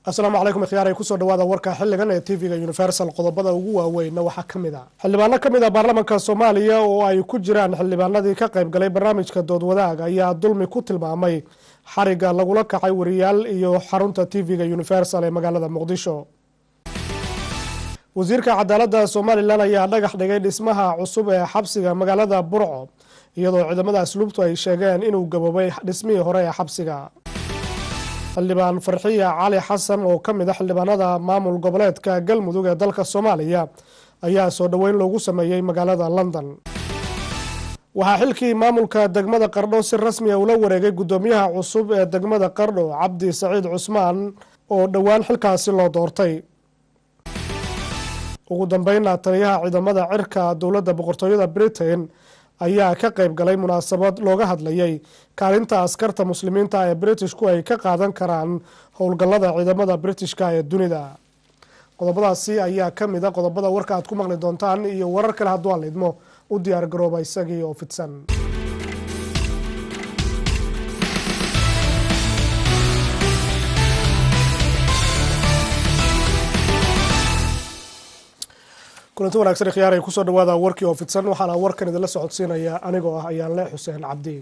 asalaamu calaykum ikhyaar ay kusoo dhawaada warka xiligan ee tv-ga universal qodobada ugu waaweynna waxaa ka mid a xildhibaano ka mid a baarlamaanka soomaaliya oo ay ku jiraan xildhibaanadii ka qayb galay barnaamijka doodwadaag ayaa dulmi ku tilmaamay xariga lagula kacay wariyaal iyo xarunta tv-ga universal ee magaalada muqdisho wasiirka cadaalada somalilan ayaa dhagax dhigay dhismaha cusub ee xabsiga magaalada burco iyadoo ciidamada asluubtu ay sheegeen inuu gaboobay dhismihii hore ee xabsiga xildhibaan farxiya cali xasan oo ka mid a xildhibaanada maamul goboleedka galmudug ee dalka soomaaliya ayaa soo dhoweyn loogu sameeyey magaalada london waxaa xilkii maamulka degmada qardho si rasmiya ula wareegay guddoomiyaha cusub ee degmada qardho cabdi saciid cusmaan oo dhowaan xilkaasi loo doortay ugu dambeynna taliyaha ciidamada cirka dowladda boqortooyada britain ayaa ka qayb galay munaasabad looga hadlayay kaalinta askarta muslimiinta ee britishku ay ka qaadan karaan howlgallada ciidamada britishka ee dunida qodobadaasi ayaa ka mid a qodobada warka aad ku maqli doontaan iyo warar kale hadduu aan lidmo u diyaar garooba isagii oo fidsan kulanti wanagsan khiyaar ay kusoo dhawaada warkii oo fidsan waxaana warkan idinla socodsiinaya anigoo ah ayaanle xuseen cabdi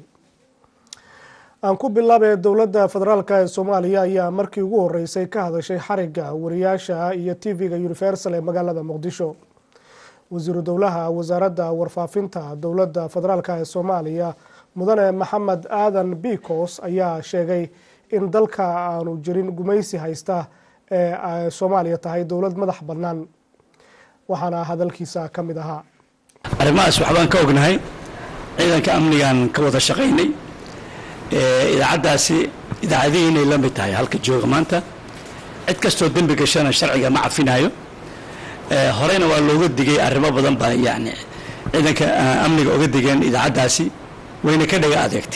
aan ku bilaabay dowladda federaalk ee soomaaliya ayaa markii ugu horeysay ka hadashay xariga wariyaasha iyo tv-ga universal ee magaalada muqdisho wasiiru dowlaha wasaaradda warfaafinta dowladda federaalk ee soomaaliya mudane maxamed aadan bicos ayaa sheegay in dalka aanu jirin gumaysi haysta ee ay soomaaliya tahay dowlad madax bannaan waxaana hadalkiisa ka mid ahaa arrimahaas waxbaan ka ognahay ciidanka amnigaan ka wada shaqaynay idaacaddaasi idaacadihii inay la mid tahay halka jooga maanta cid kastoo dembi gashana sharciga ma cafinayo horeyna waa looga digay arrimo badan baa yani ciidanka amniga oga digeen idaacaddaasi wayna ka dhega adeegtay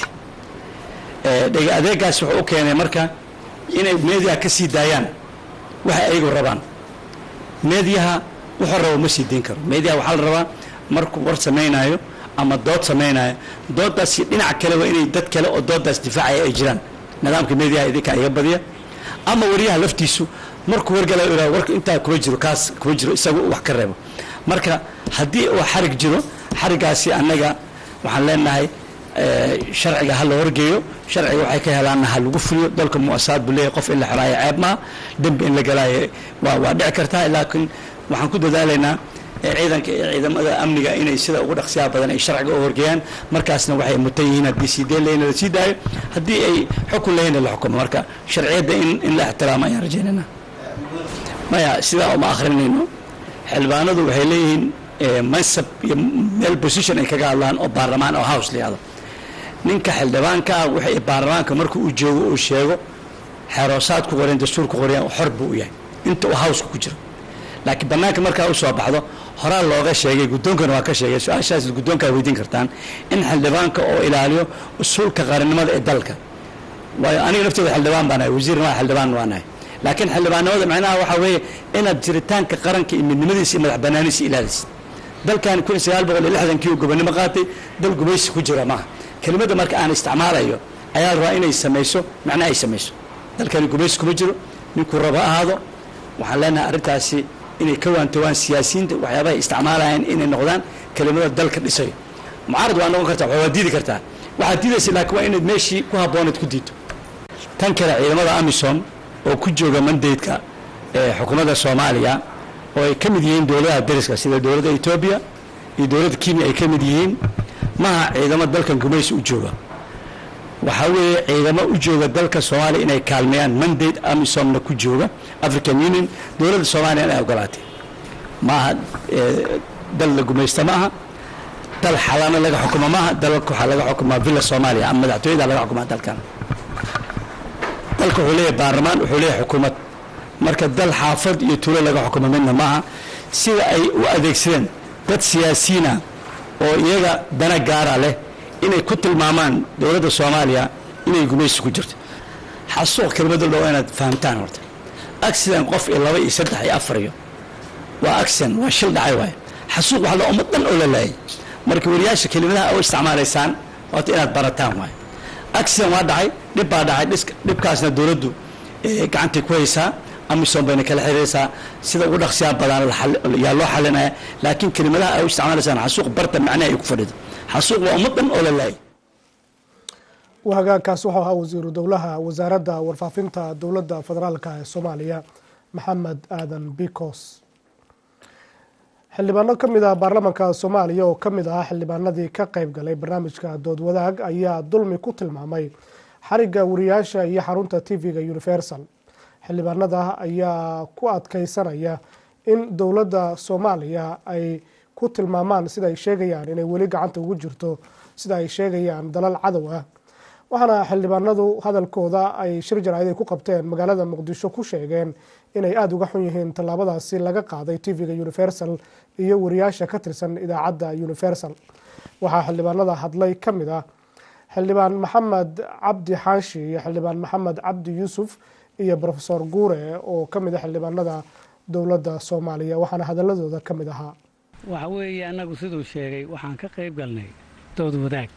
dhega adeegaas wuxuu u keenay marka inay meediyaha ka sii daayaan waxa ayagu rabaan meediyaha wuxuu rabo ma sii diin karo meediyaha waxaa la rabaa markuu war samaynayo ama dood samaynayo doodaasi dhinac kale waa inay dad kale oo doodaas difaacaya ay jiraan nidaamka meediyaha idinka iga badiya ama wariyaha laftiisu markuu wargalayo ira warka intaa kuma jiro kaas kuma jiro isagu wax ka reebo marka haddii uu xarig jiro xarigaasi annaga waxaan leenahay sharciga ha la horgeeyo sharciga waxay ka helaanna ha lagu fuliyo dalka muasaad buu leeyahy qof in la xoraayo ceeb maaha dembi in la galaayo waa waa dhici kartaa laakiin waxaan ku dadaalaynaa ciidanka iyo ciidamada amniga inay sida ugu dhaqsiyaha badan ay sharciga u horgeeyaan markaasna waxay mutan yihiin haddii sii deen lehina la sii daayo haddii ay xukun lehina la xukumo marka sharciyadda in in la ixtiraamo ayaan rajaynayna maya sidaa uma akhrinayno xildhibaanadu waxay leeyihiin mansab iyo meel position ay kaga hadlaan oo baarlamaan oo house la yihahdo ninka xildhibaanka ah waxay baarlamaanka markuu u joogo uu sheego xeroosaad ku qoreen dastuur ku qoreen xor buu u yahay inta uu houseka ku jiro laakiin banaanka markaa usoo baxdo horaa looga sheegay guddoonkana waa ka sheegay su-aashaas guddoonkaa weydiin kartaan in xildhibaanka oo ilaaliyo usuulka qaranimada ee dalka waayo aniga laftooda xildhibaan baa nahay wasiir maa xildhibaan waa nahay laakiin xildhibaannimada macnaha waxaa weeye inaad jiritaanka qaranka iyo midnimadiisa iyo madax banaaniisa ilaalisid dalkan kun sagaal boqol iyo lixdankii uu gobonimo qaatay dal gumaysi ku jira maaha kelimadda marka aan isticmaalayo ayaa la rabaa inay samayso macnaha ay samayso dalkani gumaysi kuma jiro ninkuu rabo ahaado waxaan leenahay arrintaasi inay ka waantowaan siyaasiyiinta waxyaabahay isticmaalayaan inay noqdaan kelimada dalka dhisayo mucaarad waa noqon kartaa waa diidi kartaa waxaad diidaysa laakiin waa inaad meeshii ku habboonayd ku diidto tan kale ciidamada amisom oo ku jooga mandaydka ee xukuumadda soomaaliya oo ay ka mid yihiin dowladaha dariska sida dowladda etoobiya iyo dowladda kenya ay ka mid yihiin maha ciidamo dalkan gumaysi u jooga waxaa weeye ciidamo u jooga dalka soomaaliya inay kaalmeeyaan mandate amisomna ku jooga african union dowladda soomaaliya inay ogolaatay maaha dal la gumaysta ma aha dal xalana laga xukumo maaha dalka waxaa laga xukumaa villa soomaaliya ama madaxtooyada laga xukumaa dalkan dalka wuxuu leeyahay baarlamaan wuxuu leeyahay xukuumad marka dal xaafad iyo tuulo laga xukumo midna maaha sida ay u adeegsadeen dad siyaasiyiina oo iyaga dana gaara leh inay ku tilmaamaan dowladda soomaaliya inay gumaysi ku jirto xasuuq kelmada dhow inaad fahamtaan horta accident qof iyo laba iyo saddex iyo afar iyo waa accident waa shil dhacay waaye xasuuq waxaa la ummad dhan oo la laayay marka wariyaasha kelimadaha u isticmaalaysaan waata inaad barataan waaye accident waa dhacay dhib baa dhacay dhibkaasna dowladdu gacantay ku haysaa amisom bayna kala xiriiraysaa sida ugu dhaqsiyaa badan yaa loo xalinaya laakiin kelimadaha ay u isticmaalaysaan xasuuq barta macnaha ay ku fadhido xasuuq waa ummad dhan oo la laayay hagaagkaas wuxuu ahaa wasiiru dowlaha wasaaradda warfaafinta dowladda federaalka ee soomaaliya maxamed aadan bicos xildhibaano ka mid ah baarlamaanka soomaaliya oo ka mid ah xildhibaanadii ka qayb galay barnaamijka dood wadaag ayaa dulmi ku tilmaamay xarigga wariyaasha iyo xarunta tv-ga universal xildhibaanada ayaa ku adkeysanaya in dowladda soomaaliya ay ku tilmaamaan sida ay sheegayaan inay weli gacanta ugu jirto sida ay sheegayaan dalal cadow ah waxaana xildhibaanadu hadalkooda ay shir jaraa'id ay ku qabteen magaalada muqdisho ku sheegeen inay aada uga xun yihiin tallaabadaasi laga qaaday tv-ga universal iyo wariyaasha ka tirsan idaacadda universal waxaa xildhibaanada hadlay ka mid ah xildhibaan maxamed cabdi xaashi iyo xildhibaan maxamed cabdi yuusuf iyo rofesor guure oo ka mid a xildhibaanada dowladda soomaaliya waxaana hadaladooda ka mid ahaa waxa weeye annagu siduu sheegay waxaan ka qayb galnay dood wadaag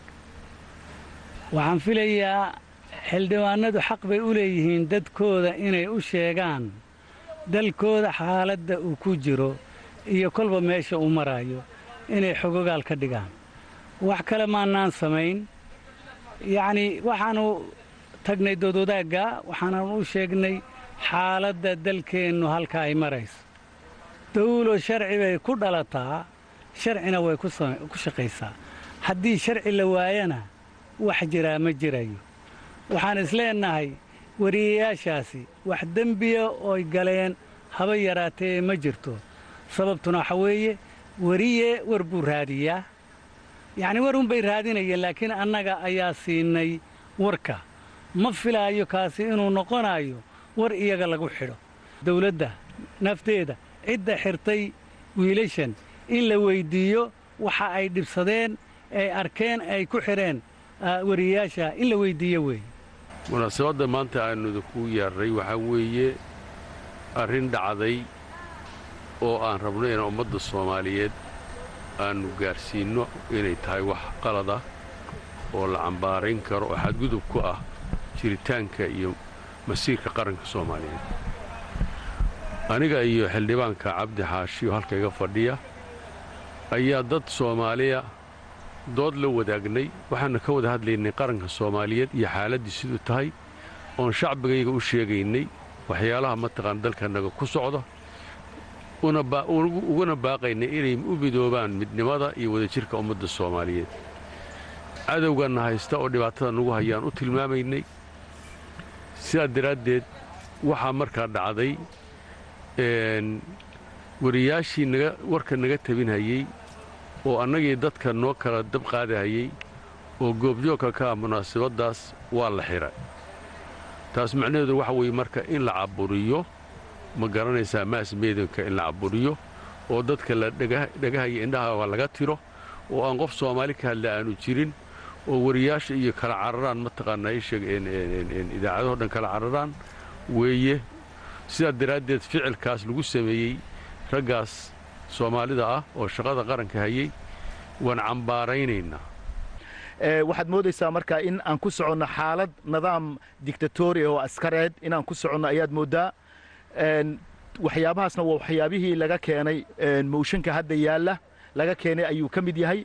waxaan filayaa xildhibaanadu xaq bay u leeyihiin dadkooda inay u sheegaan dalkooda xaaladda uu ku jiro iyo kolba meesha uu maraayo inay xogogaal ka dhigaan wax kale maannaan samayn yacnii waxaannu tagnay dood wadaagga waxaanan u sheegnay xaaladda dalkeennu halka ay marayso dawlo sharci bay ku dhalataa sharcina way ku shaqaysaa haddii sharci la waayana wax jiraa ma jirayo waxaan isleennahay wariyayaashaasi wax dembiya ooy galeen haba yaraatee ma jirto sababtuna waxa weeye weriye war buu raadiyaa yacnii war unbay raadinayeen laakiin annaga ayaa siinay warka ma filaayo kaasi inuu noqonayo war iyaga lagu xidho dawladda nafteeda cidda xirtay wiilashan in la weyddiiyo waxa ay dhibsadeen ay arkeen ay ku xidheen wariyayaasha in la weyddiiyo weeye munaasabadda maanta aannu idinku yeerray waxaa weeye arrin dhacday oo aan rabno in ummadda soomaaliyeed aannu gaadhsiinno inay tahay wax qalad ah oo la cambaarayn karo oo xadgudub ku ah jiritaanka iyo masiirka qaranka soomaaliyeed aniga iyo xildhibaanka cabdi xaashi oo halka iga fadhiya ayaa dad soomaaliya dood la wadaagnay waxaanna ka wada hadlaynay qaranka soomaaliyeed iyo xaaladdii siduu tahay oon shacbigayga u sheegaynay waxyaalaha mataqaan dalkanaga ku socda uguna baaqaynay inay u midoobaan midnimada iyo wadajirka ummadda soomaaliyeed cadowganna haysta oo dhibaatada nagu hayaan u tilmaamaynay sidaa daraaddeed waxaa markaa dhacday wariyaashii naga warka naga tabinhayey oo annagii dadka noo kala dab qaadahayey oo goobjoogka ka ah munaasabaddaas waa la xidha taas macnaheedu waxa weeye marka in la caburiyo ma garanaysaa maas meedanka in la caburiyo oo dadka la dhegahaya indhaha waa laga tiro oo aan qof soomaali ka hadla aanu jirin oo wariyaasha iyo kala cararaan mataqaanaa isheeg idaacadahoo dhan kala cararaan weeye sidaa daraaddeed ficilkaas lagu sameeyey raggaas soomaalida ah oo shaqada qaranka hayey waan cambaaraynaynaa waxaad moodaysaa marka in aan ku soconno xaalad nidaam dictatori oo askareed inaan ku soconno ayaad mooddaa waxyaabahaasna waa waxyaabihii laga keenay mooshinka hadda yaalla laga keenay ayuu ka mid yahay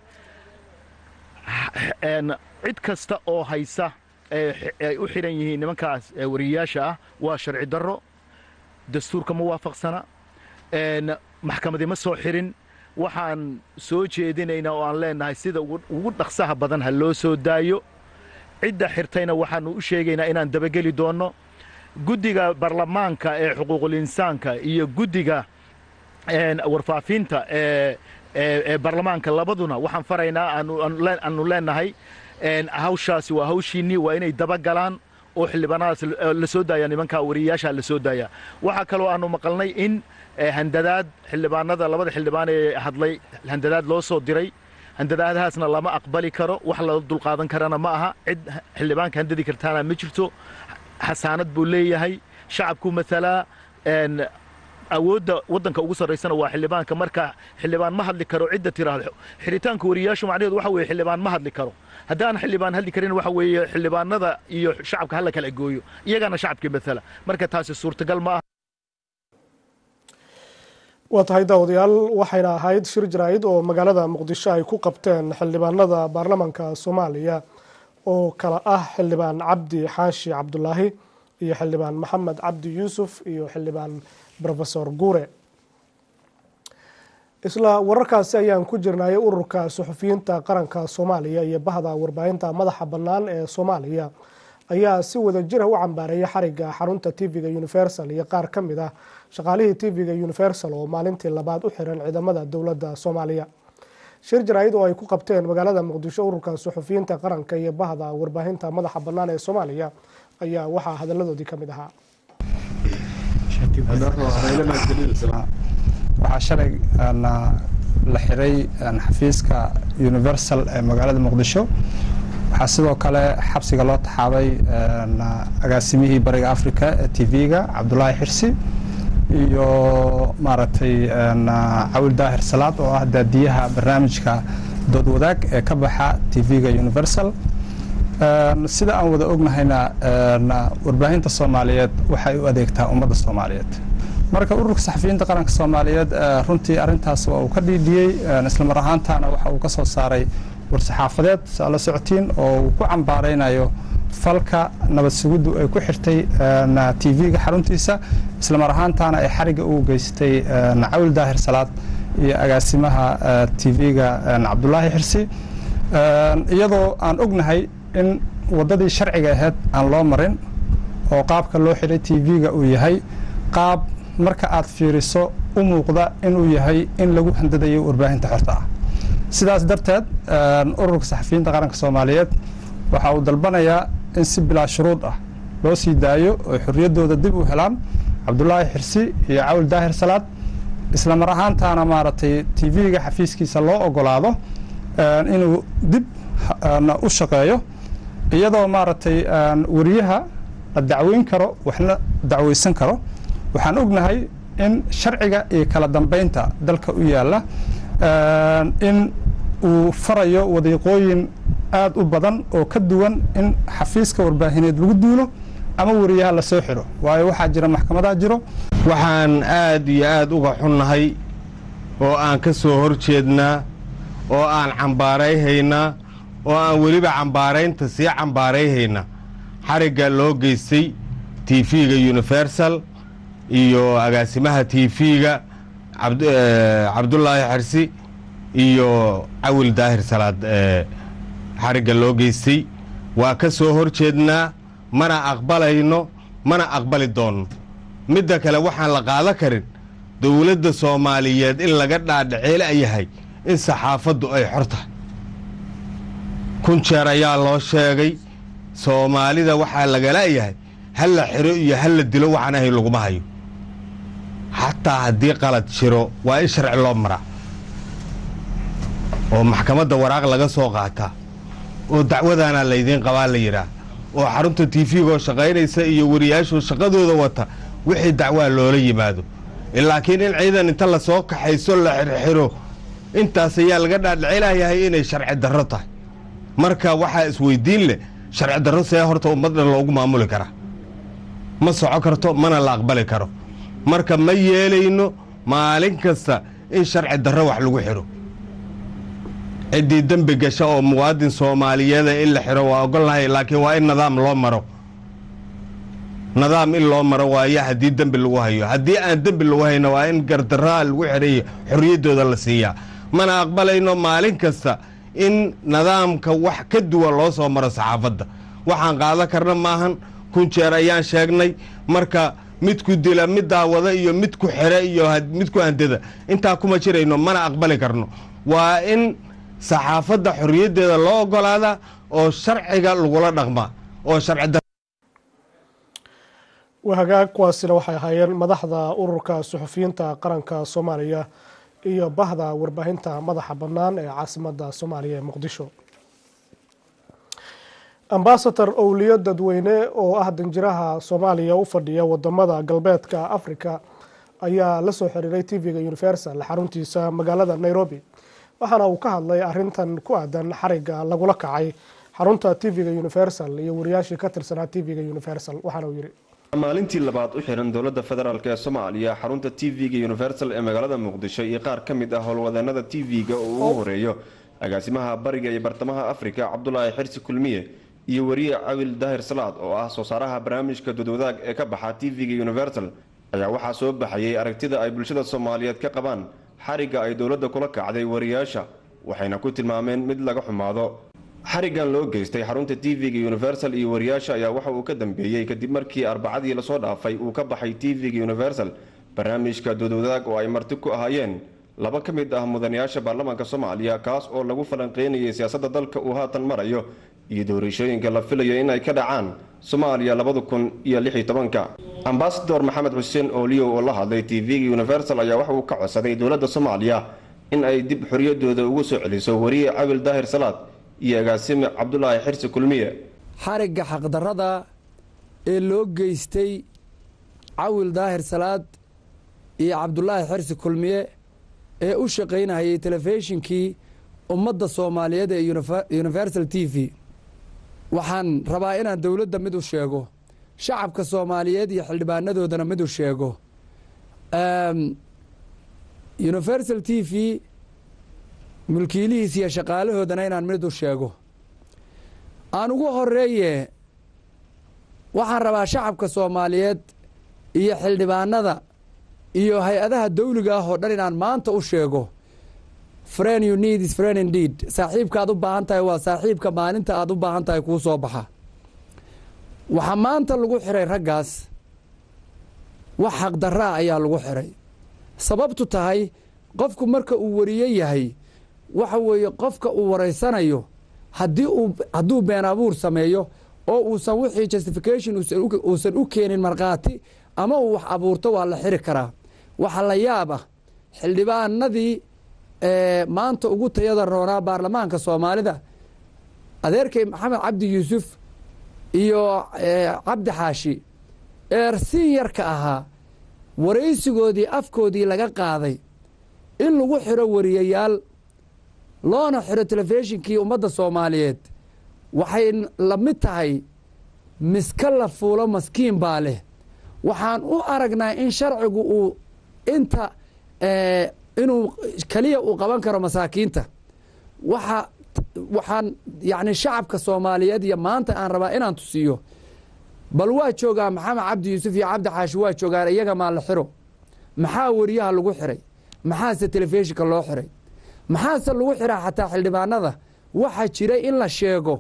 cid kasta oo haysa ay u xidhan yihiin nimankaas wariyayaasha ah waa sharci darro dastuurka ma waafaqsana maxkamadii ma soo xidhin waxaan soo jeedinaynaa oo aan leennahay sida ugu dhaqsaha badan ha loo soo daayo cidda xirtayna waxaannu u sheegaynaa inaan dabageli doonno guddiga baarlamaanka ee xuquuqulinsaanka iyo guddiga warfaafinta ee baarlamaanka labaduna waxaan faraynaa aanu leennahay hawshaasi waa hawshiinnii waa inay dabagalaan oo xildhibaanadaas la soo daaya nimankaa wariyayaasha la soo daaya waxaa kaloo aanu maqalnay in handadaad xildhibaanada labada xildhibaan ee hadlay handadaad loo soo diray handadaadahaasna lama aqbali karo wax la dulqaadan karana ma aha cid xildhibaanka handadi kartaana ma jirto xasaanad buu leeyahay shacabku matalaa awoodda waddanka ugu sarraysana waa xildhibaanka marka xildhibaan ma hadli karo cidda tiraahdo xiritaanka wariyayaashu macnaheedu waxa weeye xildhibaan ma hadli karo haddaan xildhibaan hadli karin waxa weeye xildhibaanada iyo shacabka hala kala gooyo iyagana shacabkii matala marka taasi suurtagal ma aha waa tahay daawadayaal waxayna ahayd shir jaraa'id oo magaalada muqdisho ay ku qabteen xildhibaanada baarlamaanka soomaaliya oo kala ah xildhibaan cabdi xaashi cabdulaahi iyo xildhibaan maxamed cabdi yuusuf iyo xildhibaan rofesor guure isla wararkaasi ayaan ku jirnay ururka suxufiyiinta qaranka soomaaliya iyo bahda warbaahinta madaxa bannaan ee soomaaliya ayaa si wada jira u cambaareeyay xariga xarunta tv-ga universal iyo qaar ka mid ah shaqaalihii tv-ga universal oo maalintii labaad u xiran ciidamada dowladda soomaaliya shir jaraa'id oo ay ku qabteen magaalada muqdisho ururka suxufiyiinta qaranka iyo bahda warbaahinta madaxa bannaan ee soomaaliya ayaa waxaa hadalladoodii ka mid ahaa waxaa shalay la xiray xafiiska universal ee magaalada muqdisho waxaa sidoo kale xabsiga loo taxaabay agaasimihii bariga africa ee tv-ga cabdulaahi xirsi iyo maaragtay cawil daahir salaad oo ah daadiyaha barnaamijka dood wadaag ee ka baxa tv-ga universal sida aan wada ognahayna warbaahinta soomaaliyeed waxay u adeegtaa ummadda soomaaliyeed marka ururka saxafiyiinta qaranka soomaaliyeed runtii arintaas waa uu ka dhiidhiyey islamar ahaantaana waxa uu ka soo saaray war-saxaafadeed saa la socotiin oo uu ku cambaaraynayo falka nabad sugiddu ay ku xirtay tv-ga xaruntiisa islamar ahaantaana ay xariga ugu geystay cawil daahir salaad iyo agaasimaha tv-ga cabdulaahi xirsi iyadoo aan ognahay in waddadii sharciga ahayd aan loo marin oo qaabka loo xiray tv-ga uu yahay qaab marka aad fiiriso u muuqda inuu yahay in lagu handadayo warbaahinta xorta ah sidaas darteed ururka saxafiyiinta qaranka soomaaliyeed waxa uu dalbanayaa in si bilaa shuruud ah loo sii daayo oo xorriyaddooda dib u helaan cabdulaahi xirsi iyo cawil daahir salaad isla mar ahaantaana maaragtay tv-ga xafiiskiisa loo ogolaado inuu dib u shaqeeyo iyadoo maaragtay wariyaha la dacweyn karo waxna dacweysan karo waxaan ognahay in sharciga iyo kala dambeynta dalka u yaalla in uu farayo wadiiqooyin aada u badan oo ka duwan in xafiiska warbaahineed lagu duulo ama wariyaha lasoo xiro waayo waxaa jira maxkamadaa jiro waxaan aad iyo aad uga xunnahay oo aan ka soo hor jeednaa oo aan cambaarayhaynaa oo aan weliba cambaaraynta sii cambaarayhaynaa xarigga loo geystay tv-ga universal iyo agaasimaha tv-ga cabdulaahi xersi iyo cawil daahir salaad xarigga loo geystay waa ka soo hor jeednaa mana aqbalayno mana aqbali doonno midda kale waxaan la qaada karin dowladda soomaaliyeed in laga dhaadhaceela yahay in saxaafaddu ay xor tahay kun jeer ayaa loo sheegay soomaalida waxaa lagala yahay ha la xiro iyo ha la dilo waxaan ahayn laguma hayo xataa haddii qalad jiro waa in sharci loo maraa oo maxkamadda waraaq laga soo qaataa oo dacwadaana laydiin qabaa la yidhaah oo xarunta tiifigoo shaqaynaysa iyo wariyaashoo shaqadooda wata wixii dacwaa loola yimaado laakiin in ciidan inta lasoo kaxayso la xirxiro intaas ayaa laga dhaadhicilayahay inay sharci darro tahay marka waxaa isweydiin leh sharci darro see horta ummad dhan loogu maamuli karaa ma soco karto mana la aqbali karo marka ma yeelayno maalin kasta in sharci darro wax lagu xiro ciddii dembi gasha oo muwaadin soomaaliyeeda in la xiro waa ogolnahay laakiin waa in nidaam loo maro nidaam in loo maro waayo haddii dembi lagu hayo haddii aan dembi lagu hayno waa in gardarraa lagu xidhayo xorriyaddooda la siiyaa mana aqbalayno maalin kasta in nidaamka wax ka duwan loo soo maro saxaafadda waxaan qaadan karna maahan kun jeer ayaan sheegnay marka midku dila mid daawada iyo mid ku xere iyo mid ku handada intaa kuma jirayno mana aqbali karno waa in saxaafadda xorriyaddeeda loo ogolaada oo sharciga lagula dhaqmaa oo sharci wahagaag kuwaasina waxay ahaayeen madaxda ururka suxufiyiinta qaranka soomaaliya iyo bahda warbaahinta madaxa bannaan ee caasimadda soomaaliya ee muqdisho ambasador owliyo dadweyne oo ah danjiraha soomaaliya u fadhiya wadamada galbeedka africa ayaa la soo xiriiray tv-ga universal xaruntiisa magaalada nairobi waxaana uu ka hadlay arintan ku aadan xariga lagula kacay xarunta tv-ga universal iyo wariyaashii ka tirsanaa tv-ga universal waxaana uu yidhi maalintii labaad u xiran dowladda federaalk ee soomaaliya xarunta t v-ga universal ee magaalada muqdisho iyo qaar ka mid ah howlwadeenada t v-ga oo ugu horeeyo agaasimaha bariga iyo bartamaha afrika cabdulaahi xirsi kulmiye iyo wariye cawil daahir salaad oo ah soo saaraha barnaamijka dudwadaag ee ka baxa t v-ga universal ayaa waxaa soo baxayay aragtida ay bulshada soomaaliyeed ka qabaan xarigga ay dowladda kula kacday wariyaasha waxayna ku tilmaameen mid laga xumaado xariggan loo geystay xarunta t v-ga universal iyo wariyaasha ayaa waxa uu ka dambeeyey kadib markii arbacadii lasoo dhaafay uu ka baxay t v-ga universal barnaamijka dudwadaag oo ay marti ku ahaayeen laba ka mid ah mudanayaasha baarlamaanka soomaaliya kaas oo lagu falanqeynayay siyaasadda dalka uu haatan marayo iyo doorashooyinka la filayo in ay ka dhacaan soomaaliya labada kun iyo lix iyo tobanka ambasador maxamed xuseen ooliyow oo la hadlay t v-ga universal ayaa waxa uu ka codsaday dowladda soomaaliya in ay dib xoriyadooda ugu soo celiso wariye cawil daahir salaad iyo agaasime cabdulaahi xirsi kulmiye xarigga xaqdarrada ee loo geystay cawil daahir salaad iyo cabdulaahi xirsi kulmiye ee u shaqaynahayay telefishinkii ummadda soomaaliyeed ee universal t v waxaan rabaa inaan dowladda mid u sheego shacabka soomaaliyeed iyo xildhibaanadoodana mid u sheego universal t v mulkiilihiis iyo shaqaalahoodana inaan mid u sheego aan ugu horeeye waxaan rabaa shacabka soomaaliyeed iyo xildhibaanada iyo hay-adaha dawliga ah oo dhan inaan maanta u sheego friend you need is friend indeed saaxiibka aad u baahan tahay waa saaxiibka maalinta aad u baahan tahay kuu soo baxa waxaa maanta lagu xiray raggaas wax xaqdarra ah ayaa lagu xiray sababtu tahay qofku marka uu wariye yahay waxa weeye qofka uu waraysanayo haddii uu hadduu been abuur sameeyo oo uusan wixii justification uusan u keenin markhaati ama uu wax abuurto waa la xiri karaa waxa la yaab ah xildhibaanadii maanta ugu tayada roonaa baarlamaanka soomaalida adeerkay maxamed cabdi yuusuf iyo cabdi xaashi eersin yarka ahaa waraysigoodii afkoodii laga qaaday in lagu xiro wariyayaal loona xiro telefishinkii ummadda soomaaliyeed waxay la mid tahay miska la fuulo maskiin baa leh waxaan u aragnaa in sharcigu uu inta inuu keliya uu qaban karo masaakiinta waxa waxaan yacni shacabka soomaaliyeed iyo maanta aan rabaa inaan tusiyo bal waa joogaa maxamed cabdi yuusuf iyo cabdi xaashi waa joogaan iyaga maa la xiro maxaa wariyaha lagu xiray maxaase telefishinka loo xiray maxaase lagu xiraa xataa xildhibaanada waxa jira in la sheego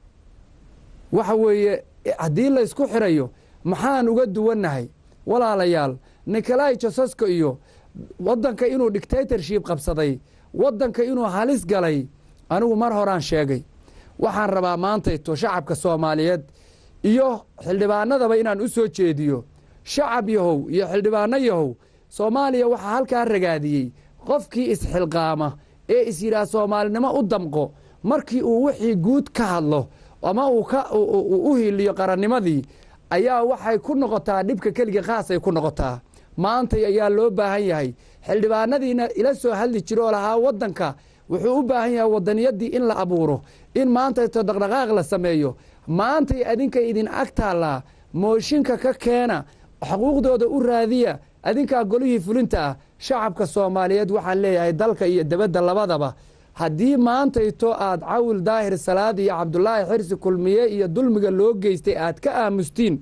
waxa weeye haddii laysku xirayo maxaan uga duwannahay walaalayaal nikolai josasko iyo waddanka inuu dictatorship qabsaday waddanka inuu halis galay anigu mar horaan sheegay waxaan rabaa maantayto shacabka soomaaliyeed iyo xildhibaanadaba inaan u soo jeediyo shacab yahow iyo xildhibaano yahow soomaaliya waxaa halkaa ragaadiyey qofkii isxilqaama ee is yidhaah soomaalinimo u damqo markii uu wixii guud ka hadlo ama uu u hiliyo qarannimadii ayaa waxay ku noqotaa dhibka keliga khaasay ku noqotaa maantay ayaa loo baahan yahay xildhibaanadiina ila soo hadli jira oo lahaa waddanka wuxuu u baahan yahay wadaniyadii in la abuuro in maantayto dhaqdhaqaaq la sameeyo maantay adinka idin ag taallaa mooshinka ka keena xuquuqdooda u raadiya adinkaa golihii fulinta ah shacabka soomaaliyeed waxaan leeyahay dalka iyo debadda labadaba haddii maantayto aad cawil daahir salaad iyo cabdulaahi xirsi kulmiye iyo dulmiga loo geystay aad ka aamustiin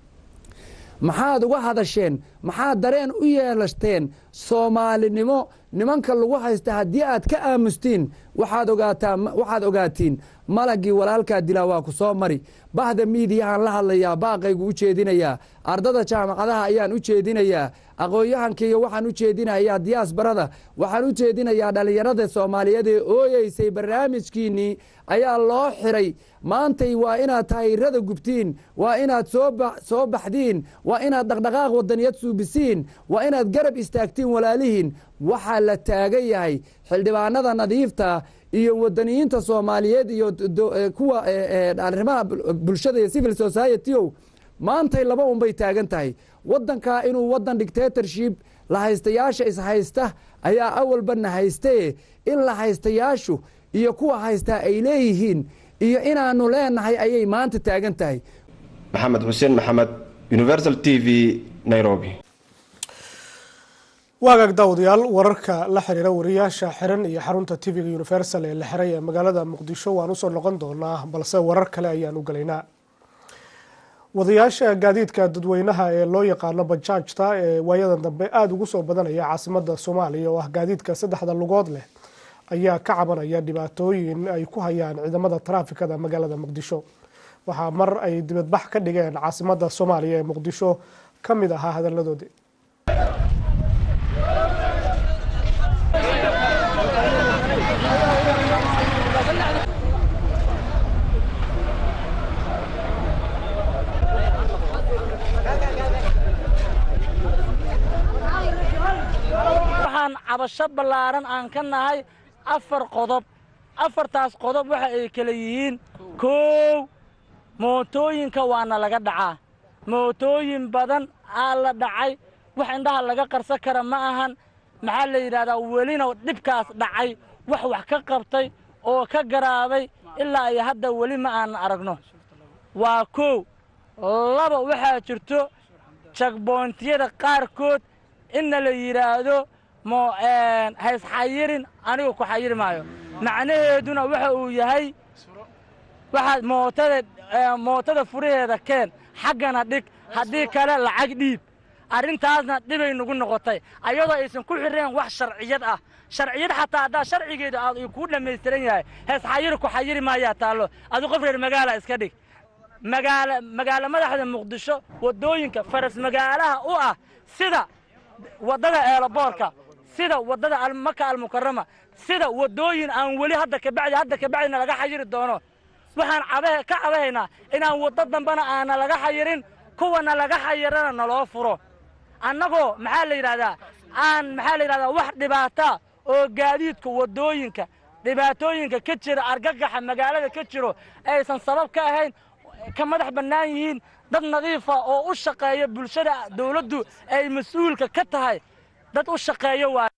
maxaad uga hadasheen maxaad dareen u yeelashteen soomaalinimo nimanka lagu haysta haddii aad ka aamustiin waxaad ogaataa waxaad ogaatiin malagii walaalkaa dilaa waa ku soo mari bahda miidiyahaan la hadlayaa baaqaygu u jeedinayaa ardada jaamacadaha ayaan u jeedinayaa aqoon-yahankaiyo waxaan u jeedinayaa diyaasbarada waxaan u jeedinayaa dhallinyarada soomaaliyeed ee ooyeysay barnaamijkiinnii ayaa loo xiray maantay waa inaad tahayrada gubtiin waa inaad soo baxdiin waa inaad dhaqdhaqaaq wadaniyad suubisiin waa inaad garab istaagtiin walaalihiin waxaa la taagan yahay xildhibaanada nadiifta iyo wadaniyiinta soomaaliyeed iyo kuwa arrimaha bulshada iyo civil society-o maantay laba unbay taagan tahay waddankaa inuu waddan dictatorship la haystayaasha ishaysta ayaa awalbana haystaye in la haystayaashu iyo kuwa haystaa ay leeyihiin iyo inaanu leenahay ayay maanta taagan tahay maxamed xuseen maxamed universal t v nairobi waagaag daawadayaal wararka la xiriira wariyaasha xiran iyo xarunta tv-ga universal ee la xiray ee magaalada muqdisho waan usoo noqon doonaa balse warar kale ayaan u gelaynaa wadayaasha gaadiidka dadweynaha ee loo yaqaano bajaajta ee waayadan dambe aada ugu soo badanaya caasimada soomaaliya oo ah gaadiidka saddexda lugood leh ayaa ka cabanaya dhibaatooyin ay ku hayaan ciidamada taraafikada magaalada muqdisho waxaa mar ay dibadbax ka dhigeen caasimada soomaaliya ee muqdisho ka mid ahaa hadaladoodii waxaan cabasho ballaaran aan ka nahay afar qodob afartaas qodob waxa ay kala yihiin koow mootooyinka waana laga dhacaa mootooyin badan aa la dhacay wax indhaha laga qarsan kara ma ahan maxaa la yidhahdaa welina dhibkaas dhacay wax wax ka qabtay oo ka garaabay ilaa iyo hadda weli ma aanan aragno waa koow laba waxaa jirto jagboontyada qaarkood inna la yidhaahdo mo haysxayirin anigu ku xayiri maayo macnaheeduna waxa uu yahay waxaad mootada mootada furaheeda keen xaggana dhig haddii kale lacag dhiib arrintaasna dhibay nagu noqotay ayadoo aysan ku xireen wax sharciyad ah sharciyad xataa haddaa sharcigeedu aad kuu dhammaystiran yahay heesxayiri ku xayiri maayaa taallo adu qof reer magaala iska dhig magaala magaalo madaxda muqdisho waddooyinka faras magaalaha u ah sida waddada eelaboorka sida waddada maka almukarama sida waddooyin aan weli hadda kabacdi hadda kabacdina laga xayiri doono waxaan cabahe ka cabahaynaa inaan waddo dambena aana laga xayirin kuwana laga xayirana naloo furo annagoo maxaa la yidhahdaa aan maxaa la yidhahdaa wax dhibaata oo gaadiidka waddooyinka dhibaatooyinka ka jira argagaxa magaalada ka jiro aysan sabab ka ahayn ka madax bannaan yihiin dad nadiifa oo u shaqeeya bulshada dawladdu ay mas-uulka ka tahay dad u shaqeeyo waa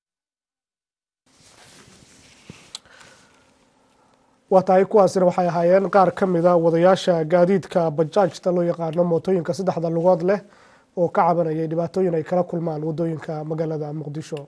waa tahay kuwaasina waxay ahaayeen qaar ka mida wadayaasha gaadiidka bajaajta loo yaqaano mootooyinka saddexda lugood leh oo ka cabanayay dhibaatooyin ay kala kulmaan wadooyinka magaalada muqdisho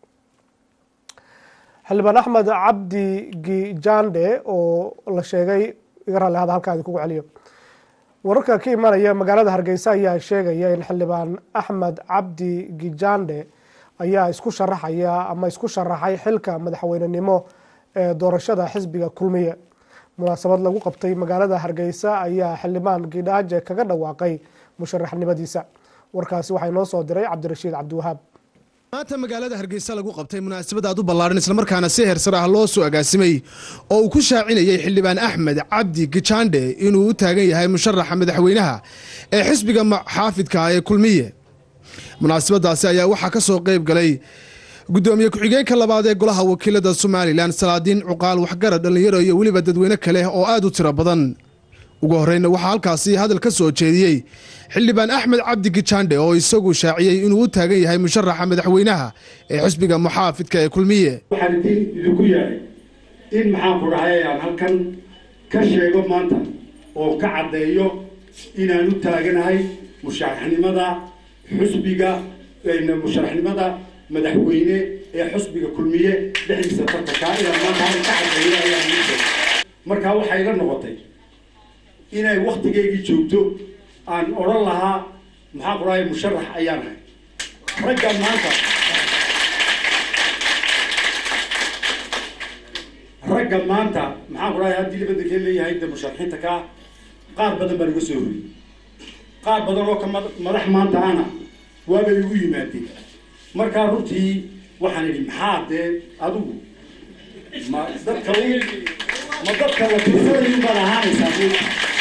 xildhibaan axmed cabdi gijande oo la sheegay iga raalli hada halkaadi kugu celiyo wararka ka imanaya magaalada hargeysa ayaa sheegaya in xildhibaan axmed cabdi gijande ayaa isku sharaxaya ama isku sharaxay xilka madaxweynenimo ee doorashada xisbiga kulmiye munaasabad lagu qabtay magaalada hargeysa ayaa xildhibaan gidhaaje kaga dhawaaqay musharaxnimadiisa warkaasi waxaa inoo soo diray cabdirashiid cabdiwahaab maanta magaalada hargeysa lagu qabtay munaasabad aad u ballaaran islamarkaana si heersar ah loo soo agaasimay oo uu ku shaacinayay xildhibaan axmed cabdi gijande inuu u taagan yahay musharaxa madaxweynaha ee xisbiga xaafidka ee kulmiye munaasabadaasi ayaa waxaa ka soo qayb galay gudoomiye ku-xigeenka labaad ee golaha wakiilada somalilan salaadiin cuqaal waxgarad dhallinyaro iyo weliba dadweyne kale oo aad u tiro badan ugu horreyna waxaa halkaasi hadal ka soo jeediyey xildhibaan axmed cabdi gijande oo isagu shaaciyey inuu u taagan yahay musharaxa madaxweynaha ee xisbiga muxaafidka ee kulmiye waxaan idin idinku yeedhay in maxaan ku dhahay aan halkan ka sheego maanta oo ka caddeeyo inaan u taaganahay musharaxnimada xusbiga musharaxnimada madaxweyne ee xusbiga kulmiye dhexdiisa tartankaa inaan maanta halkan ka caddeeyo ayaan idin sheegay markaa waxay la noqotay inay waktigeygii joogto aan odhan lahaa maxaa ku dhahay musharax ayaan ahay ragga maanta ragga maanta maxaa ku dhahay haddii labadenkeen leeyahay de musharaxiinta kaa qaar badan baa naga soo horiyey qaar badan oo ka madax maanta ana waabay igu yimaadeen markaa runtii waxaan idhi maxaa dee adigu ma dadka ma dadka la tirsanayin baad ahaanaysaa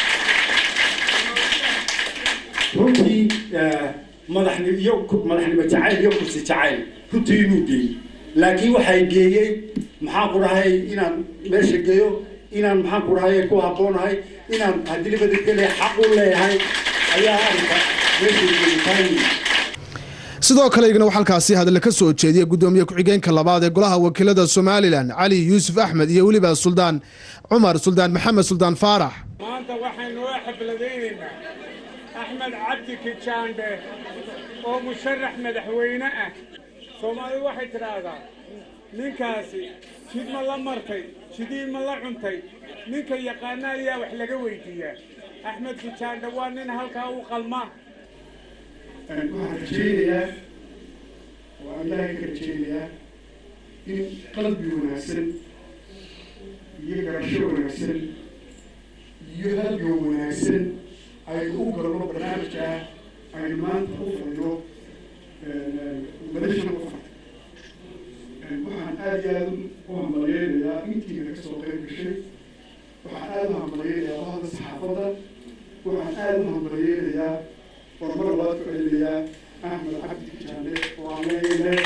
runtii madaxni iyo madaxnimo jacayl iyo kursi jacayl runtii inuu geeyey laakiin waxay geeyey maxaa ku dhahay inaan meesha geeyo inaan maxaan ku dhahay ku habboonahay inaan haddii labadegele xaq u leeyahay ayaa arrinka meesha geeyitaay sidoo kale igna waxaa halkaasi hadle ka soo jeediyey gudoomiye ku-xigeenka labaad ee golaha wakiilada somalilan cali yuusuf axmed iyo weliba suldaan cumar suldaan maxamed suldaan faarax maanta waxaynu u xafladaynaynaa axmed cabdi kijaandhe oo musharax madaxweyne ah soomaalidu waxay tidhaahdaa ninkaasi jid ma la martay jidii ma la cuntay ninka yaqaana ayaa wax laga weydiiyaa axmed kijaandhe waa nin halkaa u qalma waxaan rajaynayaa waa ilaahay ka rajaynayaa in qalbi wanaagsan iyo garasho wanaagsan iyo halgan wanaagsan aynu u galno barnaamijka aynu maanta u fadhino madashan u fadhi waxaan aad iyo aad u hambalyeynayaa intiina kasoo qayb gashay waxaan aad u hambalyeynayaa bahda saxaafadda waxaan aad u hambalyeynayaa horumar labaad ku celinayaa axmed cabdi kijaande oo aan leeyahay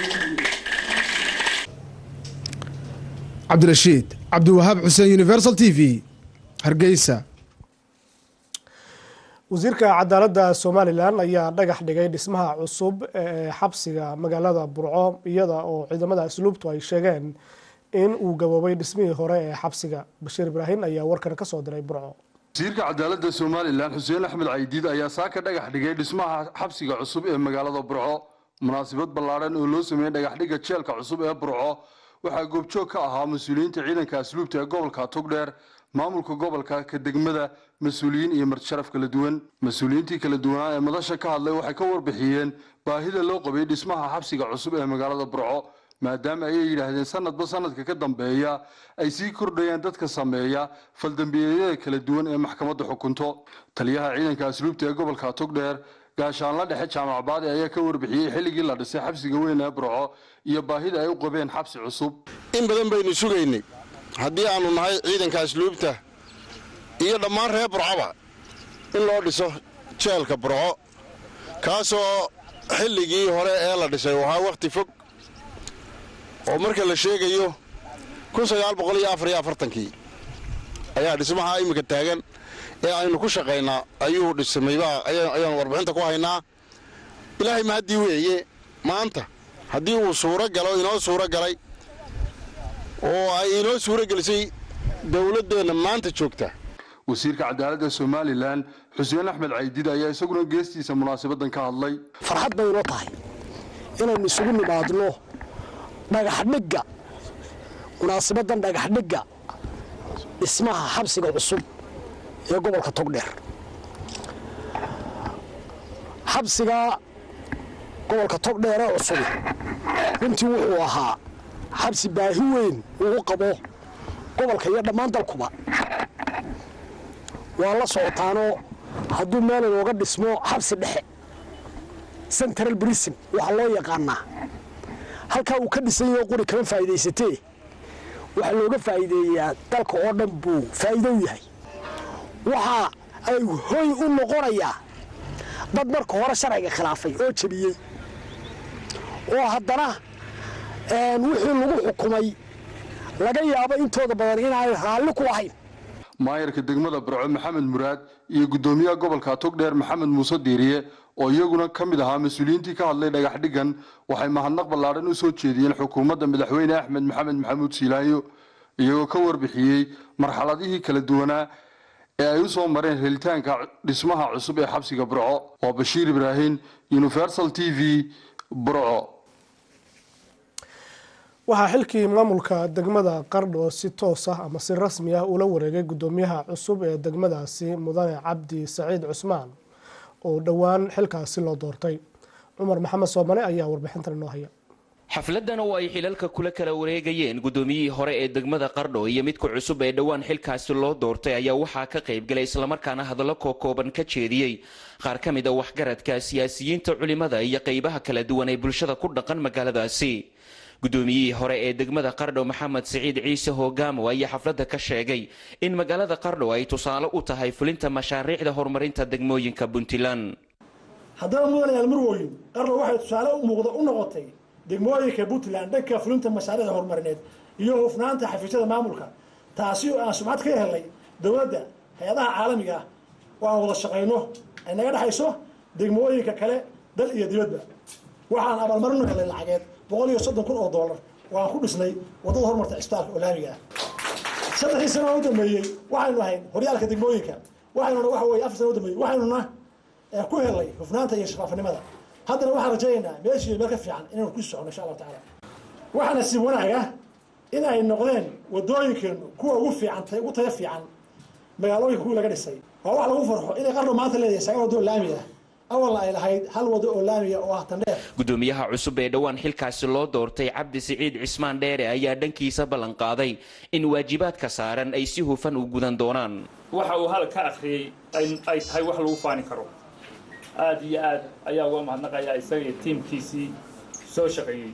cabdirashiid cabdiwahaab xuseen universal t v hargeysa wasiirka cadaaladda somalilan ayaa dhagax dhigay dhismaha cusub ee xabsiga magaalada burco iyada oo ciidamada asluubtu ay sheegeen in uu gaboobay dhismihii hore ee xabsiga bashiir ibraahim ayaa warkan ka soo diray burco wasiirka cadaaladda somalilan xuseen axmed caydiid ayaa saaka dhagax dhigay dhismaha xabsiga cusub ee magaalada burco munaasabad ballaadhan oo loo sameeyey dhagaxdhigga jeelka cusub ee burco waxaa goobjoog ka ahaa mas-uuliyiinta ciidanka asluubta ee gobolka togdheer maamulka gobolka ka degmada mas-uuliyiin iyo martisharaf kala duwan mas-uuliyiintii kala duwanaa ee madasha ka hadlay waxay ka warbixiyeen baahida loo qabay dhismaha xabsiga cusub ee magaalada burco maadaama ayay yidhaahdeen sanadba sanadka ka dambeeya ay sii kordhayaan dadka sameeya faldambiyeedyada kala duwan ee maxkamadda xukunto taliyaha ciidanka asluubta ee gobolka togdheer gaashaanla dhexe jaamac baadi ayaa ka warbixiyey xilligii la dhisay xabsiga weyn ee burco iyo baahida ay u qabeen xabsi cusub in badan baynu sugaynay haddii aanu nahay ciidanka asluubta iyo dhammaan reer burcoba in loo dhiso jeelka burco kaasoo xilligii hore ee la dhisay wahaa wakhti fog oo marka la sheegayo kii ayaa dhismaha iminka taagan ee aynu ku shaqaynaa ayuu dhismaybaa ayaanu warbixinta ku haynaa ilaahay mahaddii weeye maanta haddii uu suuro galo inoo suuro galay oo ay inoo suuro gelisay dowladdeenna maanta joogta wasiirka cadaaladda somalilan xuseen axmed caydiid ayaa isaguna geestiisa munaasabadan ka hadlay farxad bay inoo tahay inaynu isugu nimaadno dhagaxdhigga munaasabadan dhagaxdhigga dhismaha xabsiga cusub ee gobolka togdheer xabsiga gobolka togdheer ee cusubi runtii wuxuu ahaa xabsi baahi weyn ugu qabo gobolka iyo dhammaan dalkuba waa la socotaanoo hadduu meel inooga dhismo xabsi dhexe central brisin waxaa loo yaqaanaa halkaa uu ka dhisan yaho quri kama faa'iidaysatee waxaa looga faa'iideeyaa dalka oo dhan buu faa'iido u yahay waxa ay hoy u noqonayaa dad marka hore sharciga khilaafay oo jebiyey oo haddana wixii lagu xukumay laga yaabo intooda badan inaanay raalli ku ahayn maayarka degmada burco maxamed muraad iyo guddoomiyaha gobolka togdheer maxamed muuse diiriye oo iyaguna ka mid ahaa mas-uuliyiintii ka hadlay dhagaxdhiggan waxay mahadnaq ballaadhan u soo jeediyeen xukuumadda madaxweyne axmed maxamed maxamuud siilaayo iyagoo ka warbixiyey marxaladihii kala duwanaa ee ay u soo mareen helitaanka dhismaha cusub ee xabsiga burco waa bashiir ibraahim universal t v burco waxaa xilkii maamulka degmada qardho si toos ah ama si rasmi ah ula wareegay guddoomiyaha cusub ee degmadaasi mudane cabdi saciid cusmaan oo dhowaan xilkaasi loo doortay cumar maxamed soomane ayaa warbixintan inoo haya xafladan oo ay xilalka kula kala wareegayeen guddoomiyihii hore ee degmada qardho iyo midka cusub ee dhowaan xilkaasi loo doortay ayaa waxaa ka qaybgalay islamarkaana hadallo kookooban ka jeediyey qaar ka mid a waxgaradka siyaasiyiinta culimada iyo qaybaha kala duwan ee bulshada ku dhaqan magaaladaasi guddoomiyihii hore ee degmada qardho maxamed siciid ciise hogaamo ayaa xafladda ka sheegay in magaalada qardho ay tusaale u tahay fulinta mashaariicda horumarinta degmooyinka puntland haddaba mudanayaal murwoyin qardho waxay tusaale u muuqda u noqotay degmooyinka puntland dhanka fulinta mashaariicda horumarineed iyo hufnaanta xafiisyada maamulka taasi oo aan sumcad ka helnay dowladda hay-adaha caalamiga ah oo aan wada shaqayno ay naga dhexayso degmooyinka kale dal iyo dibadba waxaan abaalmarino helnay lacageed boqol iyo soddon kun oo doolar oo aan ku dhisnay waddada horumarta cisbitaalka oo laamiga ah saddexdii sano oo u dambeeyey waxaynu ahayn horyaalka degmooyinka waxaynuna waxa weye afar sano u dambeeyey waxaynuna ee ku helay hufnaanta iyo shaqaafinimada haddana waxaan rajaynaynaa meeshii meel ka fiican inaynu ku socono insha allahu tacaala waxaa nasiib wanaag ah in ay noqdeen wadooyinkeenu kuwa ugu fiican ugu tayo fiican magaalooyinka kuwii laga dhisay waa wax lagu farxo inay qarno maanta leedahay sagaal waddo oo laami ah awalna ay lahayd hal waddo oo laamiya oo ah tandheer gudoomiyaha cusub ee dhowaan xilkaasi loo doortay cabdi siciid cismaan dheere ayaa dhankiisa ballan qaaday in waajibaadka saaran ay si hufan u gudan doonaan waxa uu hal ka akhriyey ay tahay wax lagu faani karo aad iyo aad ayaa uga mahadnaqayaa isaga iyo tiimkiisii soo shaqeeyey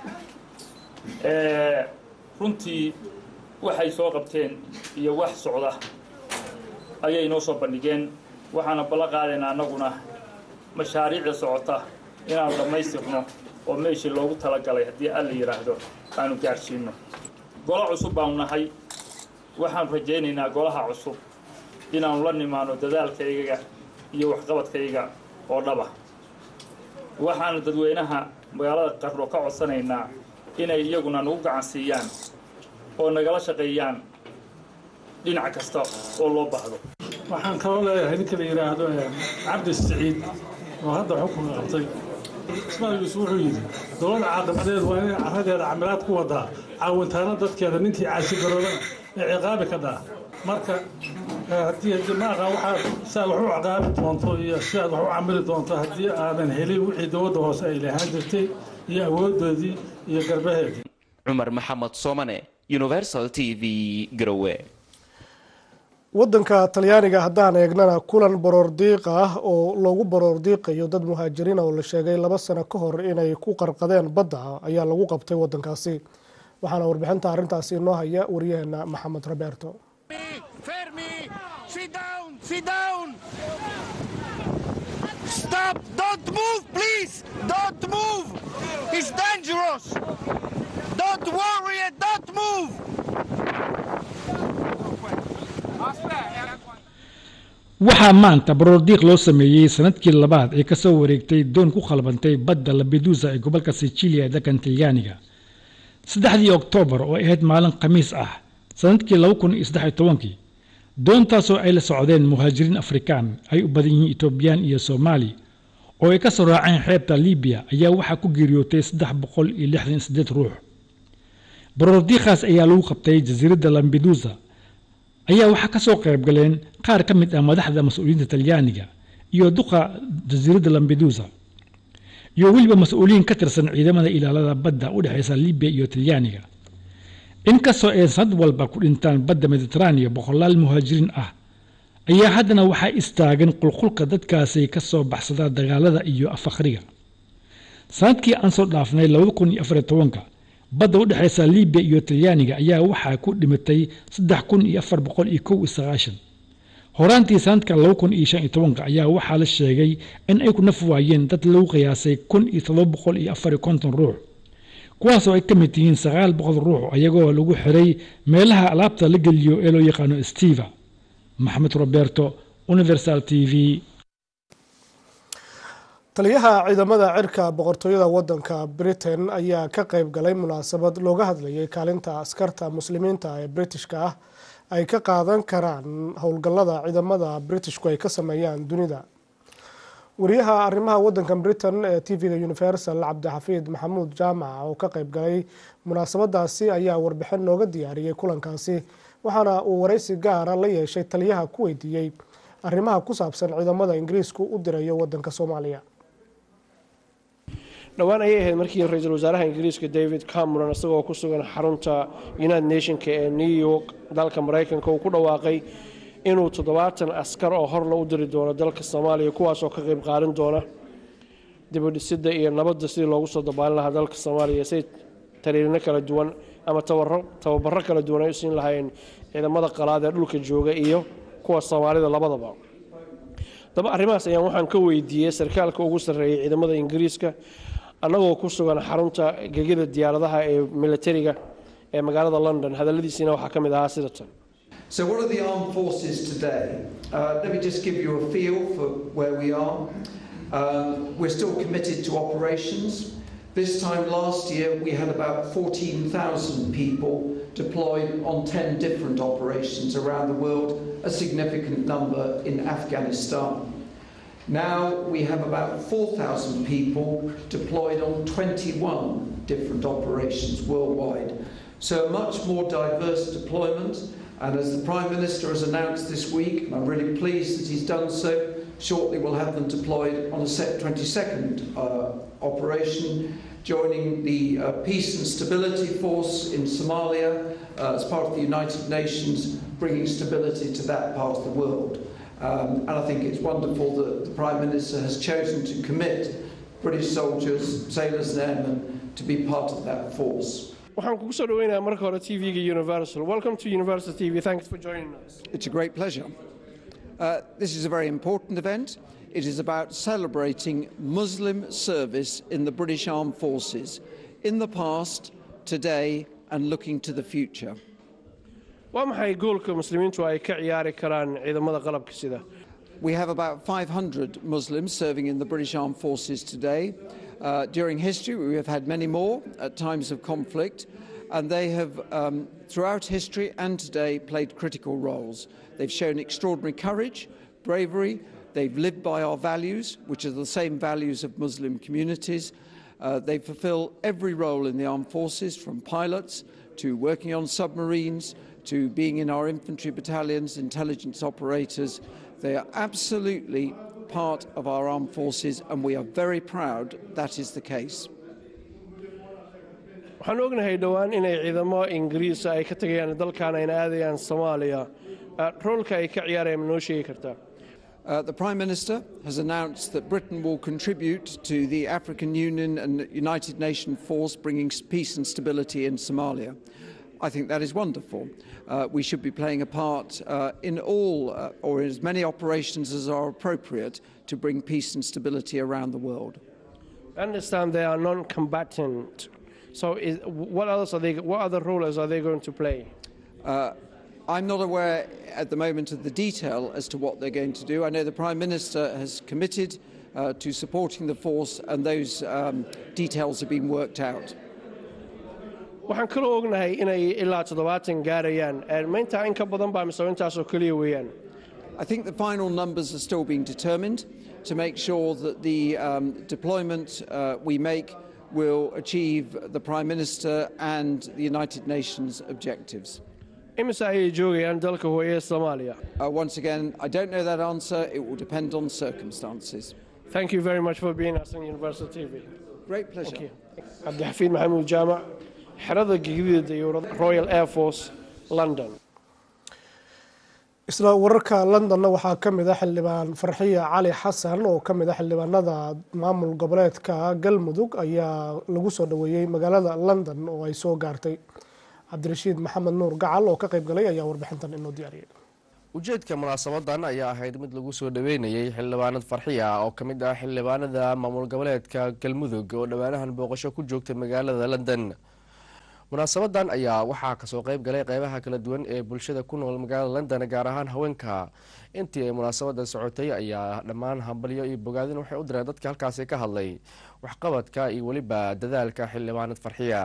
runtii waxay soo qabteen iyo wax socda ayay noo soo bandhigeen waxaana ballan qaadaynaa annaguna mashaariicda socota inaanu dhammaystirno oo meeshii loogu talagalay haddii alla yidhaahdo aanu gaadhsiinno golo cusub baanu nahay waxaanu rajaynaynaa golaha cusub inaanu la nimaano dadaalkayga iyo waxqabadkayga oo dhaba waxaanu dadweynaha magaalada qarro ka codsanaynaa inay iyaguna nagu gacan siiyaan oo nagala shaqeeyaan dhinac kasta oo loo baahdo waxaan kaloo leeyahay ninka la yidhaahdo cabdi siciid oo hadda xukunka qabtay ismaal yuusuf wuxuu yidhi dowladda caaqabadeed waa inay carradeeda camilaad ku wadaa caawintaana dadkeeda ninkii caasigaroobana ee ciqaabi ka dhaa marka haddii haddii ma aqaan waxaad siaad wax u ciqaabi doonto iyo siaad wax u camili doonto haddii aadan helin wixii dowladda hoose ay lahaan jirtay iyo awoodoodii iyo garbaheedii cumar maxamed soomane universal t v garowe wadanka talyaaniga haddaan eegnana kulan baroordiiq ah oo loogu baroordiiqayo dad muhaajiriin oo la sheegay laba sano ka hor inay ku qarqadeen badda ayaa lagu qabtay wadankaasi waxaana warbixinta arrintaasi inoo haya waryaheena maxamed roberto waxaa maanta baroordiiq loo sameeyey sanadkii labaad ee kasoo wareegtay doon ku khalbantay badda labedusa ee gobolka sicilia ee dalkan talyaaniga saddexdii oktoobar oo ahayd maalin khamiis ah sanadkii laba kun iyo saddex iyo tobankii doontaasoo ay la socdeen muhaajiriin afrikaan ay u badan yihiin etoobiyaan iyo soomaali oo ay ka soo raaceen xeebta libiya ayaa waxaa ku geeriyootay saddex boqol iyo lixdan iyo siddeed ruux baroordiiqaas ayaa lagu qabtay jasiiradda lambedusa ayaa waxaa ka soo qayb galeen qaar ka mid ah madaxda mas-uuliyiinta talyaaniga iyo duqa jasiiradda lambedusa iyo weliba mas-uuliyiin ka tirsan ciidamada ilaalada badda u dhexaysa libiya iyo talyaaniga inkastoo ay sanad walba ku dhintaan badda mediteraaniya boqolaal muhaajiriin ah ayaa haddana waxaa istaagan qulqulka dadkaasi ka soo baxsada dagaalada iyo afaqriga sanadkii aan soo dhaafnay labada kun iyo afariyo tobanka badda u dhexaysa libiya iyo talyaaniga ayaa waxaa ku dhimatay saddex kun iyo afar boqol iyo kow iyo sagaashan horaantii sanadka laba kun iyo shan iyo tobanka ayaa waxaa la sheegay in ay ku naf waayeen dad lagu qiyaasay kun iyo todoba boqol iyo afar iyo konton ruux kuwaasoo ay ka mid yihiin sagaal boqol ruux iyagoo lagu xiray meelaha alaabta la geliyo ee loo yaqaano steva maxamed roberto universal t v taliyaha ciidamada cirka boqortooyada wadanka britain ayaa ka qayb galay munaasabad looga hadlayay kaalinta askarta muslimiinta ee britishka ah ay ka qaadan karaan howlgallada ciidamada britishku ay ka sameeyaan dunida wariyaha arrimaha wadanka britain ee tv-ga universal cabdixafiid maxamuud jaamac oo ka qayb galay munaasabadaasi ayaa warbixin nooga diyaariyey kulankaasi waxaana uu waraysi gaara la yeeshay taliyaha ku weydiiyey arrimaha ku saabsan ciidamada ingiriisku u dirayo wadanka soomaaliya dhowaan ayay ahayd markii ra-iisul wasaaraha ingiriiska david cameron isagoo ku sugan xarunta united nationka ee new york dalka maraykanka uu ku dhawaaqay inuu toddobaatan askar oo horla u diri doono dalka soomaaliya kuwaasoo ka qayb qaadan doona dibudhisidda iyo nabadda sidii loogu soo dabaalin lahaa dalka soomaaliya say tariirino kala duwan ama tababaro kala duwan ay u siin lahaayeen ciidamada qalaad ee dhulka jooga iyo kuwa soomaalida labadaba daba arrimahaas ayaan waxaan ka weydiiyey sarkaalka ugu sarreeyay ciidamada ingiriiska annagoo ku sugan xarunta gegida diyaaradaha ee militariga ee magaalada london hadalladiisiina waxaa ka mid ahaa sida tan So, what are the armed forces today? Uh, let me just give you a feel for where we are. Um, we're still committed to operations. This time last year, we had about 14,000 people deployed on 10 different operations around the world, a significant number in Afghanistan. Now we have about 4,000 people deployed on 21 different operations worldwide. So a much more diverse deployment. And as the Prime Minister has announced this week, and I'm really pleased that he's done so, shortly we'll have them deployed on a set 22nd uh, operation, joining the uh, Peace and Stability Force in Somalia uh, as part of the United Nations, bringing stability to that part of the world. Um, and I think it's wonderful that the Prime Minister has chosen to commit British soldiers, sailors and airmen to be part of that force. waxaan kugu soo dhaweynayaa marka hore tv-ga universal welcome to universal tv thanks for joining us It's a great pleasure. Uh, this is a very important event. It is about celebrating Muslim service in the British Armed Forces in the past, today, and looking to the future. waa maxay goolka muslimiintu ay ka ciyaari karaan ciidamada qalabka sida We have about 500 Muslims serving in the British Armed Forces today. Uh, during history, we have had many more at times of conflict, and they have, um, throughout history and today, played critical roles. They've shown extraordinary courage, bravery, they've lived by our values, which are the same values of Muslim communities. Uh, they fulfill every role in the armed forces, from pilots to working on submarines to being in our infantry battalions, intelligence operators. They are absolutely part of our armed forces, and we are very proud that is the case. waxaan ognahay dhowaan inay ciidamo ingiriisa ay ka tegayaan dalkan ayna aadayaan soomaaliya Uh, roolka ay ka ciyaarayaan ma noo sheegi kartaa Uh, the Prime Minister has announced that Britain will contribute to the African Union and United Nations force bringing s- peace and stability in Somalia. I think that is wonderful. Uh, we should be playing a part uh, in all uh, or in as many operations as are appropriate to bring peace and stability around the world. I understand they are non-combatant so is, what else are they what other roles are they going to play Uh, I'm not aware at the moment of the detail as to what they're going to do. I know the Prime Minister has committed uh, to supporting the force, and those um, details have been worked out. waxaan kaloo ognahay inay ilaa toddobaatan gaarayaan Eh, ma intaa in ka badan baa mise intaasoo keliya weeyaan I think the final numbers are still being determined to make sure that the um, deployment uh, we make will achieve the Prime Minister and the United Nations objectives. imise ayay joogayaan dalka hooye ee soomaaliya Uh, once again, I don't know that answer. It will depend on circumstances. thank you very much for being us on universal tv Great pleasure. cabdixafiid maxamuud jaamac xerada gegidida dayuurada royal air force london isla wararka londonna waxaa ka mid a xildhibaan farxiya cali xasan oo ka mid a xildhibaanada maamul goboleedka galmudug ayaa lagu soo dhaweeyey magaalada london oo ay soo gaartay cabdirashiid maxamed nuur gacal oo ka qayb galay ayaa warbixintan inoo diyaariyay ujeedka munaasabadan ayaa ahayd mid lagu soo dhaweynayay xildhibaanad farxiya oo ka mid ah xildhibaanada maamul goboleedka galmudug oo dhowaanahan booqasho ku joogtay magaalada london munaasabadan ayaa waxaa kasoo qeyb galay qeybaha kala duwan ee bulshada ku nool magaalada london gaar ahaan haweenka intii ay munaasabada socotay ayaa dhammaan hambalyo iyo bogaadin waxay u direen dadka halkaasi ka hadlay waxqabadka iyo weliba dadaalka xildhibaanad farxiya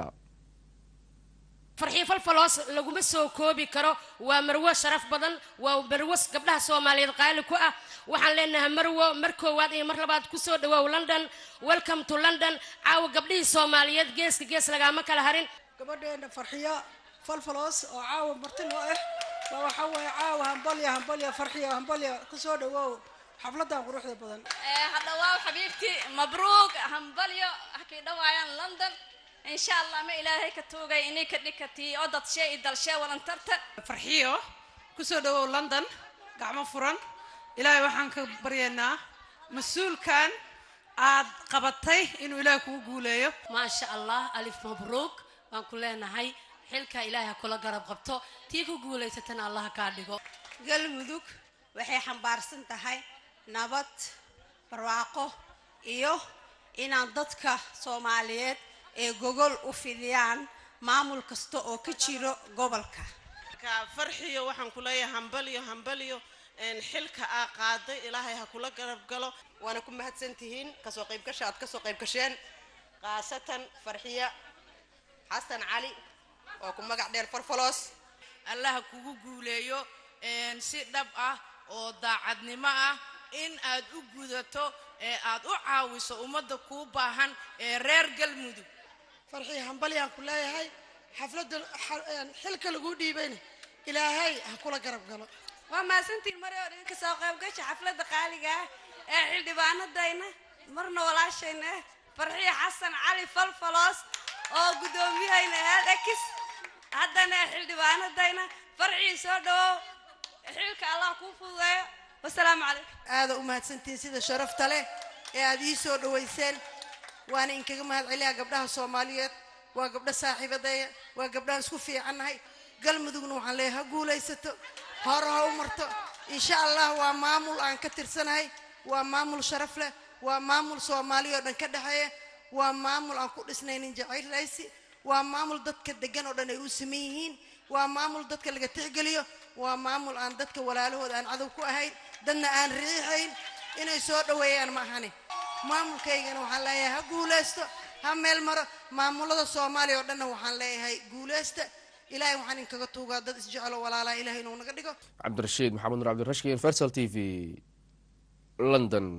farxiyo falfaloos laguma soo koobi karo waa marwo sharaf badan waa marwo gabdhaha soomaaliyeed qaali ku ah waxaan leenahay marwo mar koowaad iyo mar labaad kusoo dhawaaw london welcome to london caawa gabdhihii soomaaliyeed geeska gees lagaama kala harin gabadheena farxiyo falfaloos oo caawa marti noo ah waa waxaa weeye caawa hambalya hambalya farxiyo hambalya kusoo dhawaaw xafladan quruxda badan hadhawaaw xabiibti mabruuq hambalyo halkay dhawaayaan london insha allah ma ilaahay ka tuugay inay ka dhikatii oo dadshee iyo dalshee walantarta farxiyo kusoo dhawow london gacmo furan ilaahay waxaan ka baryaynaa mas-uulkan aad qabatay inuu ilaahay kugu guuleeyo maasha allah alif mabruuq baan ku leenahay xilka ilaahay ha kula garab qabto tii ku guulaysatana allah kaa dhigo galmudug waxay xambaarsan tahay nabad barwaaqo iyo inaan dadka soomaaliyeed ee gogol u fidiyaan maamul kasta oo ka jiro gobolka ka farxiyo waxaan ku leeyahay hambalyo hambalyo een, xilka aa qaaday ilaahay ha kula garab galo waana ku mahadsan tihiin kasoo qaybgasha aad kasoo qayb gasheen khaasatan farxiya xasan cali oo ku magac dheer farfalos allaha kugu guuleeyo een, si dhab ah oo daacadnimo ah in aad u gudato ee aad u caawiso ummadda kuu baahan ee reer galmudug farxii hambalyaan ku leeyahay xafladda xilka laguu dhiibayna ilaahay ha kula garab galo waa mahadsantiin mari oo dhan ka soo qaybgasha xafladda qaaliga ah ee xildhibaanadayna marna walaashayna ah farxiyo xasan cali falfaloos oo guddoomiyahayna ahaad ekis haddana ee xildhibaanadayna farxii soo dhawow xilka allah kuu fududeeyo wasalaamu calaykum aada u mahadsantihiin sida sharafta leh ee aad ii soo dhowayseen waana inkaga mahad celiyaa gabdhaha soomaaliyeed waa gabdho saaxiibadeeya waa gabdhahan isku fiicannahay galmudugna waxaan leeyahay ha guulaysato hore ha u marto insha allah waa maamul aan ka tirsanahay waa maamul sharaf leh waa maamul soomaali oo dhan ka dhexeeya waa maamul aan ku dhisnaynin jacayl raysi waa maamul dadka degan oo dhan ay u siman yihiin waa maamul dadka laga tixgeliyo waa maamul aan dadka walaalahooda aan cadow ku ahayn dadna aan riixayn inay soo dhoweeyaan ma ahani maamulkaygana waxaan leeyahay ha guulaysto ha meel maro maamulada soomaaliya oo dhanna waxaan leeyahay guulaysta ilaahay waxaan inkaga tuugaa dad isjecelo walaalaa ilahay inuu naga dhigo cabdirashiid maxamed nur cabdirashki universal t v london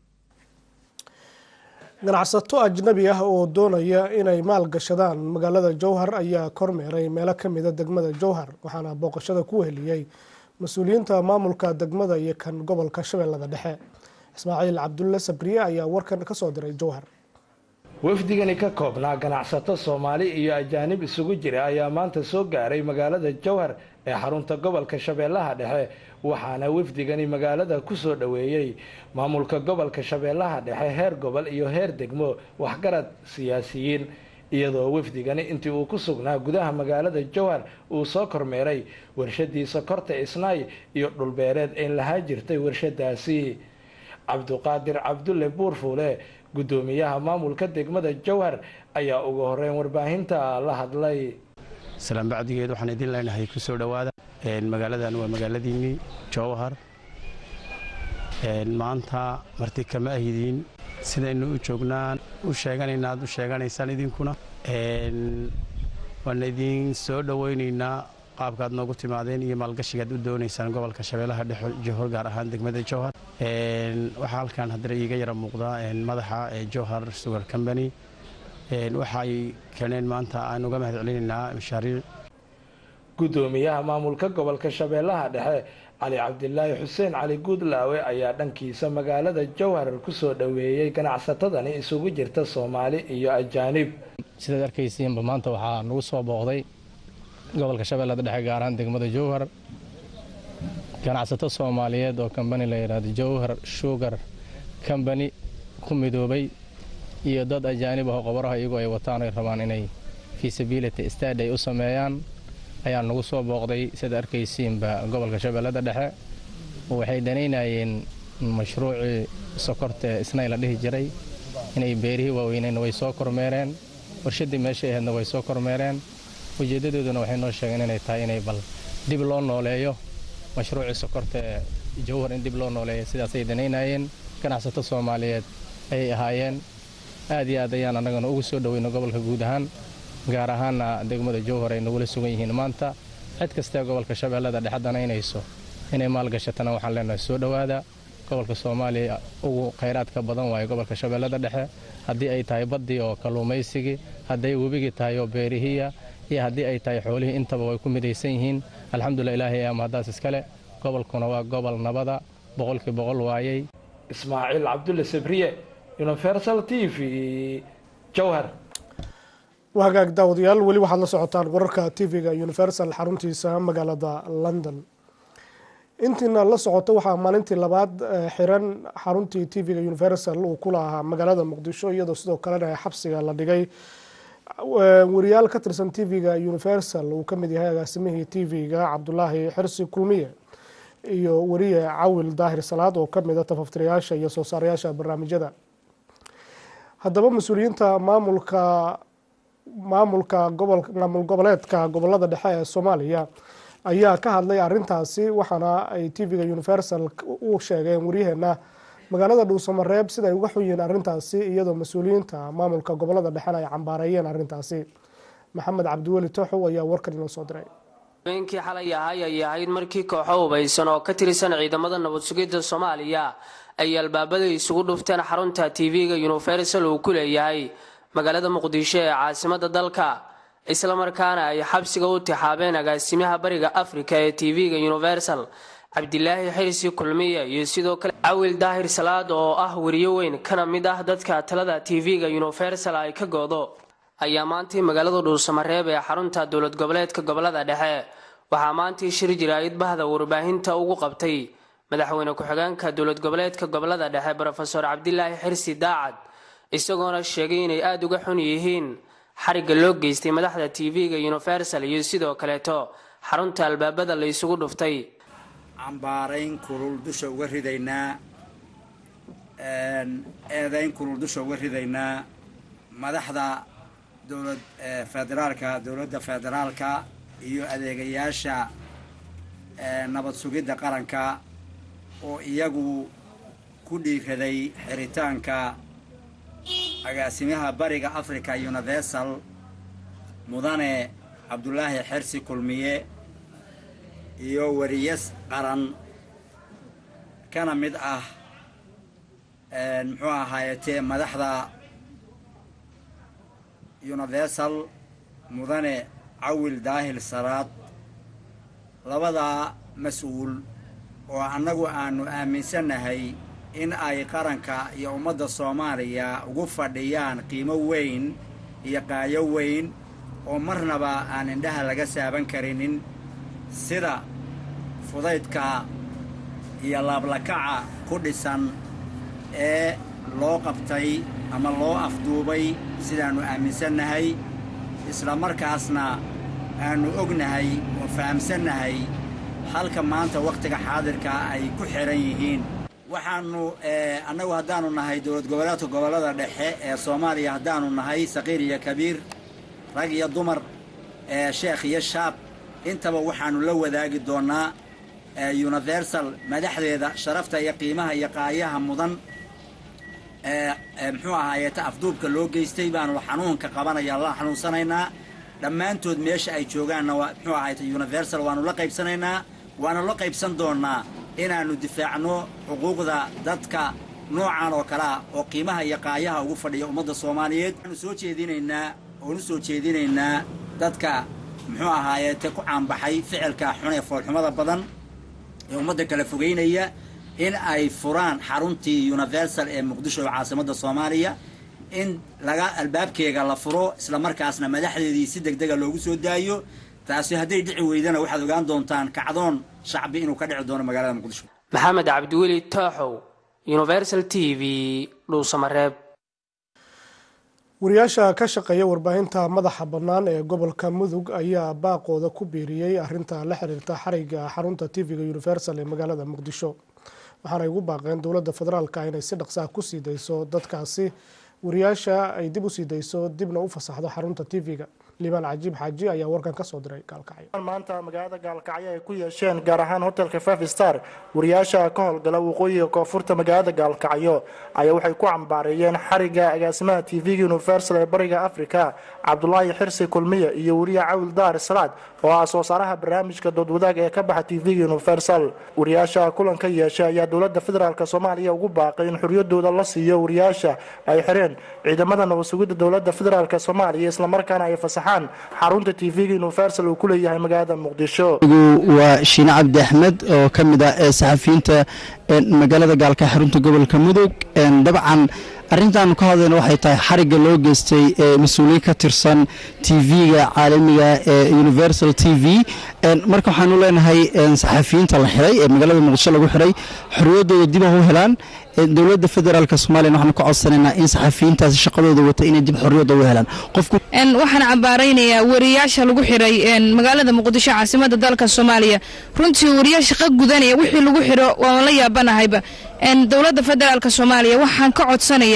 ganacsato ajnabi ah oo doonaya inay maalgashadaan magaalada jowhar ayaa kormeeray meelo ka mida degmada jowhar waxaana booqashada ku heliyey mas-uuliyiinta maamulka degmada iyo kan gobolka shabeellada dhexe ismaaciil cabdulle sabriye ayaa warkan kasoo diray jowhar wafdigani ka koobnaa ganacsato soomaali iyo ajaanib isugu jira ayaa maanta soo gaaray magaalada jowhar ee xarunta gobolka shabeellaha dhexe waxaana wafdigani magaalada ku soo dhoweeyey maamulka gobolka shabeellaha dhexe heer gobol iyo heer degmo waxgarad siyaasiyiin iyadoo wafdigani intii uu ku sugnaa gudaha magaalada jowhar uu soo kormeeray warshadii sokorta isnaay iyo dhulbeereed een lahaa jirtay warshadaasi cabduqaadir cabdulle buurfuule guddoomiyaha maamulka degmada jowhar ayaa ugu horeyn warbaahinta la hadlay salaan bacdigeed waxaan idin leenahay ku soo dhowaada magaaladan waa magaaladiinnii jowhar maanta marti kama ahidiin sidaynu u joognaan u sheeganayna aad u sheeganaysaan idinkuna waan idin soo dhowaynaynaa qaabkaad noogu timaadeen iyo maalgashigaad u doonaysaan gobolka shabeellaha dhexe johor gaar ahaan degmada jowhar waxaa halkan haddana iiga yara muuqda madaxa jowhar sugar company waxay keeneen maanta aan uga mahad celinaynaa mashaariic guddoomiyaha maamulka gobolka shabeellaha dhexe cali cabdilaahi xuseen cali guudlaawe ayaa dhankiisa magaalada jowhar ku soo dhoweeyey ganacsatadani isugu jirta soomaali iyo ajaanib sidaad arkaysiinba maanta waxaa nagu soo booqday gobolka shabeellada dhexe gaar ahaan degmada jowhar ganacsato soomaaliyeed oo kambani la yidhaahdo jowhar sugar combany ku midoobay iyo dad ajaanib ah oo qobaraha iyagoo ay wataan ay rabaan inay feasibility stad ay u sameeyaan ayaa nagu soo booqday sidaad arkaysiinba gobolka shabeellada dhexe waxay danaynayeen mashruucii sokorta isnay la dhihi jiray inay beerihii waaweyneenna way soo kormeereen warshaddii meeshay ahaydna way soo kormeereen ujeeddadooduna waxay noo sheegeen inay tahay inay bal dib loo nooleeyo mashruucii sokorta ee jowhar in dib loo nooleeyo sidaasay danaynayeen ganacsato soomaaliyeed ayay ahaayeen aad iyo aad ayaan annagana ugu soo dhoweyno gobolka guud ahaan gaar ahaanna degmada jowhar ay nagula sugan yihiin maanta cid kastee gobolka shabeellada dhexe danaynayso inay maalgashatana waxaan leenahay soo dhowaada gobolka soomaaliya ugu khayraadka badan waaye gobolka shabeellada dhexe haddii ay tahay baddii oo kalluumaysigii hadday webigii tahay oo beerihiya iyo haddii ay tahay xoolihii intaba way ku midaysan yihiin alxamdulilah ilaahay ama haddaas iskale gobolkuna waa gobol nabada boqolkii boqol waayey ismaaciil cabdulle sabriye universal t v jowhar waa hagaag daawadayaal weli waxaad la socotaan wararka tv-ga universal xaruntiisa magaalada london intiina la socoto waxaa maalintii labaad xiran xaruntii tv-ga universal uu ku lahaa magaalada muqdisho iyadoo sidoo kalena xabsiga la dhigay wariyaal ka tirsan tv-ga universal uu kamid yahay agaasimihii tv-ga cabdulaahi xirsi kulmiye iyo wariye cawil daahir salaad oo kamid a tafaftirayaasha iyo soo saarayaasha barnaamijyada haddaba mas-uuliyiinta maamulka maamulka gobol maamul goboleedka gobolada dhexe ee soomaaliya ayaa ka hadlay arintaasi waxaana ay tv-ga universal u sheegeen waryaheena magaalada dhuusamareeb sida ay uga xun yihiin arintaasi iyadoo mas-uuliyiinta maamulka gobolada dhexena ay cambaareeyeen arintaasi maxamed cabdiweli toxow ayaa warkan inoo soo diray habeenkii xalay ahay ayay ahayd markii kooxo hubaysan oo ka tirsan ciidamada nabad sugidda soomaaliya ay albaabada isugu dhufteen xarunta tv-ga universal uu ku leeyahay magaalada muqdisho ee caasimada dalka islamarkaana ay xabsiga u tixaabeen agaasimaha bariga afrika ee tv-ga universal cabdilaahi xirsi kulmiye iyo sidoo kale cawil daahir salaad oo ah weriyo weyn kana mid ah dadka talada tv-ga universal ay ka goodo ayaa maantii magaalada dhuusamareeb ee xarunta dowlad goboleedka gobolada dhexe waxaa maantii shir jiraayid bahda warbaahinta ugu qabtay madaxweyne ku-xigeenka dowlad goboleedka gobolada dhexe brofeor cabdilaahi xirsi daacad isagoona sheegay inay aada uga xun yihiin xarigga loo geystay madaxda tv-ga universal iyo sidoo kaleeto xarunta albaabada la isugu dhuftay cambaarayn kulul dusha uga ridaynaa eedayn kulul dusha uga ridaynaa madaxda dowlad federaalka dowladda federaalka iyo adeegayaasha nabad sugidda qaranka oo iyagu ku dhiiraday xiritaanka agaasimaha bariga africa universal mudane cabdulaahi xersi kulmiye iyo wariyas qaran kana mid ah muxuu ahaayetee madaxda universal mudane cawil daahil salaad labadaa mas-uul oo annagu aanu aaminsannahay in ay qaranka iyo ummadda soomaaliya ugu fadhiyaan qiimo weyn iyo qaayo weyn oo marnaba aan indhaha laga saaban karinin sida fudaydka iyo laablakaca ku dhisan ee loo qabtay ama loo afduubay sidaannu aaminsannahay isla markaasna aanu ognahay oo fahamsannahay halka maanta wakhtiga xaadirka ay ku xihan yihiin waxaanu annagu haddaanu nahay dowlad goboleedka gobollada dhexe ee soomaaliya haddaanu nahay saqiir iyo kabiir rag iyo dumar sheekh iyo shaab intaba waxaanu la wadaagi doonnaa universal madaxdeeda sharafta iyo qiimaha iyo qaayaha mudan muxuu ahaayeeta afduubka loo geystay baanu xanuunka qabanaya la xanuunsanaynaa dhammaantood meesha ay joogaanna muxuu ahayta universal waanu la qaybsanaynaa waanu la qaybsan doonnaa inaannu difaacno xuquuqda dadka noocan oo kale ah oo qiimaha iyo qaayaha ugu fadhiya ummadda soomaaliyeed waanu soo jeedinaynaa oonu soo jeedinaynaa dadka muxuu ahaayeete ku caanbaxay ficilka xun ee foolxumada badan ee ummadda kala fogeynaya in ay furaan xaruntii universal ee muqdisho oo caasimadda soomaaliya in laga albaabkeega la furo isla markaasna madaxdeedii si deg dega loogu soo daayo taasi hadday dhici weydana waxaad ogaan doontaan kacdoon shacbi inuu ka dhici doono magaalada muqdisho maxamed cabdiweli tooxow universal t v dhuusamareeb wariyaasha ka shaqeeya warbaahinta madaxa bannaan ee gobolka mudug ayaa baaqooda ku biiriyey arinta la xiriirta xariga xarunta tv-ga universal ee magaalada muqdisho waxaanay ugu baaqeen dowladda federaalka inay si dhaqsaha ku sii dayso dadkaasi wariyaasha ay dib u sii dayso dibna u fasaxdo xarunta tv-ga liibaan cajiib xaaji ayaa warkan kasoo diray gaalkacyo maanta magaalada gaalkacyo ay ku yeesheen gaar ahaan hotelka five star wariyaasha ka howlgala waqooyiga koonfurta magaalada gaalkacyo ayaa waxay ku cambaareeyeen xariga agaasimaha tv-ga universal ee bariga africa cabdulaahi xirsi kulmiye iyo wariye cawil daar salaad oo ah soo saaraha barnaamijka doodwadaag ee ka baxa tv-ga universal wariyaasha kulanka yeeshay ayaa dowlada federaalk soomaaliya ugu baaqay in xoriyadooda la siiyo wariyaasha ay xireen ciidamada nabad sugidda dowlada federaalk soomaaliya islamarkaana ay fasaxaan xarunta tv-ga universal uu ku leeyahay magaalada muqdisho waa shiine cabdi axmed oo ka mid ah ee saxafiyiinta magaalada gaalka xarunta gobolka mudug dabcan arrintaanu ka hadlayna waxay tahay xarigga loo geystay mas-uuliyiin ka tirsan tv-ga caalamiga ee universal t v marka waxaanu leenahay saxafiyiinta la xiray ee magaalada muqdisho lagu xiray xorriyaddooda dib u helaan dowladda federaalk soomaliya waxaanu ka codsanaynaa in saxafiyiintaasi shaqadooda wata inay dib xorriyadda u helaan qofku waxaan cambaaraynayaa wariyaasha lagu xiray magaalada muqdisho caasimada dalka soomaaliya runtii wariyaa shaqo gudanaya wixii lagu xiro waan la yaabanahayba dowladda federaalk soomaaliya waxaan ka codsanayaa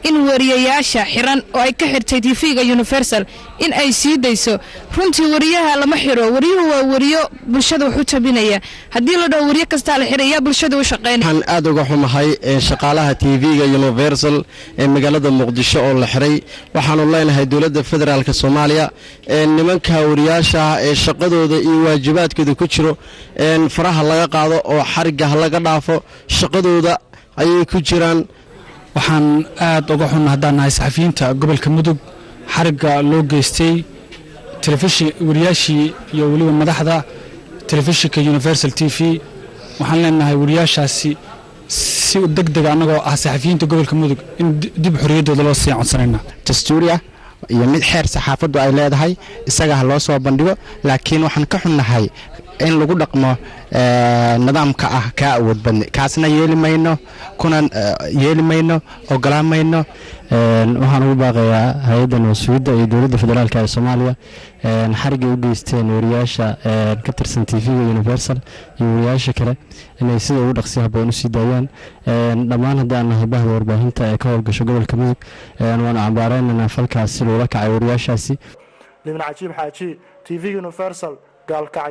in wariyayaasha xiran oo ay ka xirtay tv-ga universal in ay sii dayso runtii wariyaha lama xiro wariyuhu waa wariyo bulshada wax u tabinaya haddii la dhaho wariyo kastaa la xirayaa bulshada u shaqaynaya waxaan aad uga xumahay ee shaqaalaha tv-ga universal ee magaalada muqdisho oo la xiray waxaanu leenahay dowladda federaalk soomaaliya ee nimanka wariyaasha ah ee shaqadooda iyo waajibaadkooda ku jiro een faraha laga qaado oo xariga ha laga dhaafo shaqadooda ayay ku jiraan waxaan aad uga xunna haddaan nahay saxafiyiinta gobolka mudug xarigga loo geystay telefishin wariyaashii iyo weliba madaxda telefishinka universal t v waxaan leenahay wariyaashaasi si deg dega annagoo ah saxafiyiinta gobolka mudug in dib xorriyaddooda loo sii codsanayna dastuuriya iyo mid xeer saxaafaddu ay leedahay isaga ha loo soo bandhigo laakiin waxaan ka xunnahay in lagu dhaqmo nidaamka ah kaa awood badni kaasna yeeli mayno kuna yeeli mayno ogolaan mayno waxaan ugu baaqayaa hay-adda nabadsuugidda iyo dowladda federaalk ee soomaaliya xarigay u geysteen wariyaasha ka tirsan t v-ga universal iyo wariyaasha kale inay sida ugu dhaqsi haboon usii daayaan dhammaan haddaan nahay bahda warbaahinta ee ka howlgasho gobolka mudug waanu cambaareynanaa falkaas si loola kacay wariyaashaasi limin cajiib xaaji t v universal gaalkacyo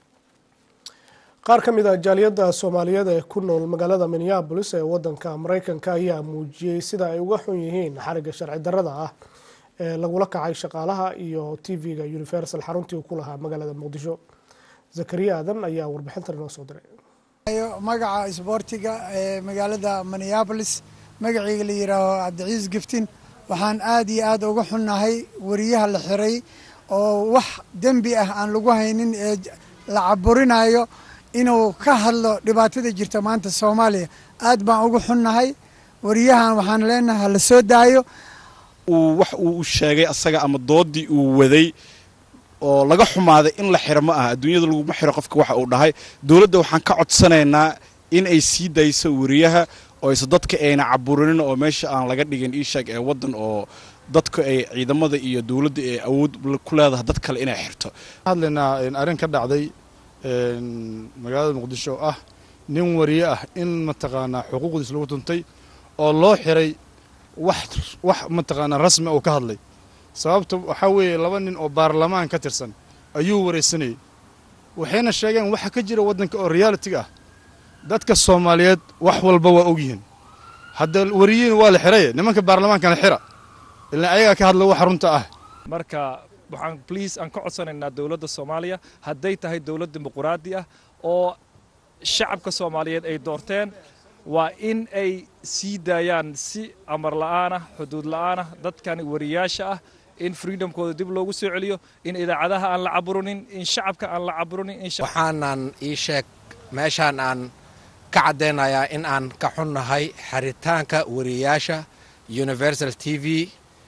qaar ka mid ah jaaliyadda soomaaliyeed ee ku nool magaalada minneabolis ee wadanka mareykanka ayaa muujiyey sida ay uga xun yihiin xariga sharci darrada ah ee lagula kacay shaqaalaha iyo t v-ga universal xaruntii ku lahaa magaalada muqdisho zakariya aadan ayaa warbixintan inoo soo diray magaca isboortiga ee magaalada minneabolis magaceyga la yidhaaho cabdiciis giftin waxaan aad iyo aad uga xunnahay wariyaha la xiray oo wax dembi ah aan lagu haynin ee la caburinayo inuu ka hadlo dhibaatada jirta maanta soomaaliya aad baan ugu xunnahay wariyahan waxaan leenahay hala soo daayo uu wax uu sheegay asaga ama doodii uu waday oo laga xumaaday in la xiro ma aha adduunyada laguma xiro qofka waxa uu dhahay dowladda waxaan ka codsanaynaa in ay sii dayso wariyaha oo ayse dadka ayna caburinin oo meesha aan laga dhigin iisheeg ee waddan oo dadku ay ciidamada iyo dowladda ay awood ku leedahay dad kale inay xirto hadlaynaa arrin ka dhacday magaalada muqdisho oo ah nin wariye ah in mataqaanaa xuquuqdiis lagu tuntay oo loo xiray wax wax mataqaanaa rasmi uu ka hadlay sababta waxaa weeye laba nin oo baarlamaan ka tirsan ayuu waraysanayay waxayna sheegeen waxa ka jira waddanka oo realitiga ah dadka soomaaliyeed wax walba waa ogyihiin hadda wariyiin waa la xiraye nimanka baarlamaankana xira ilaa ayagaa ka hadla waxa runta ah marka waxaan bliis aan ka codsanaynaa dowladda soomaaliya hadday tahay dowlad dimuquraadi ah oo shacabka soomaaliyeed ay doorteen waa in ay sii daayaan si amar la'aanah xuduud la'aanah dadkan wariyaasha ah in freedomkooda dib loogu soo celiyo in idaacadaha aan la caburinin in shacabka aan la caburinin waxaanan ii sheeg meeshaan aan ka caddaynayaa in aan ka xunnahay xaritaanka wariyaasha universal t v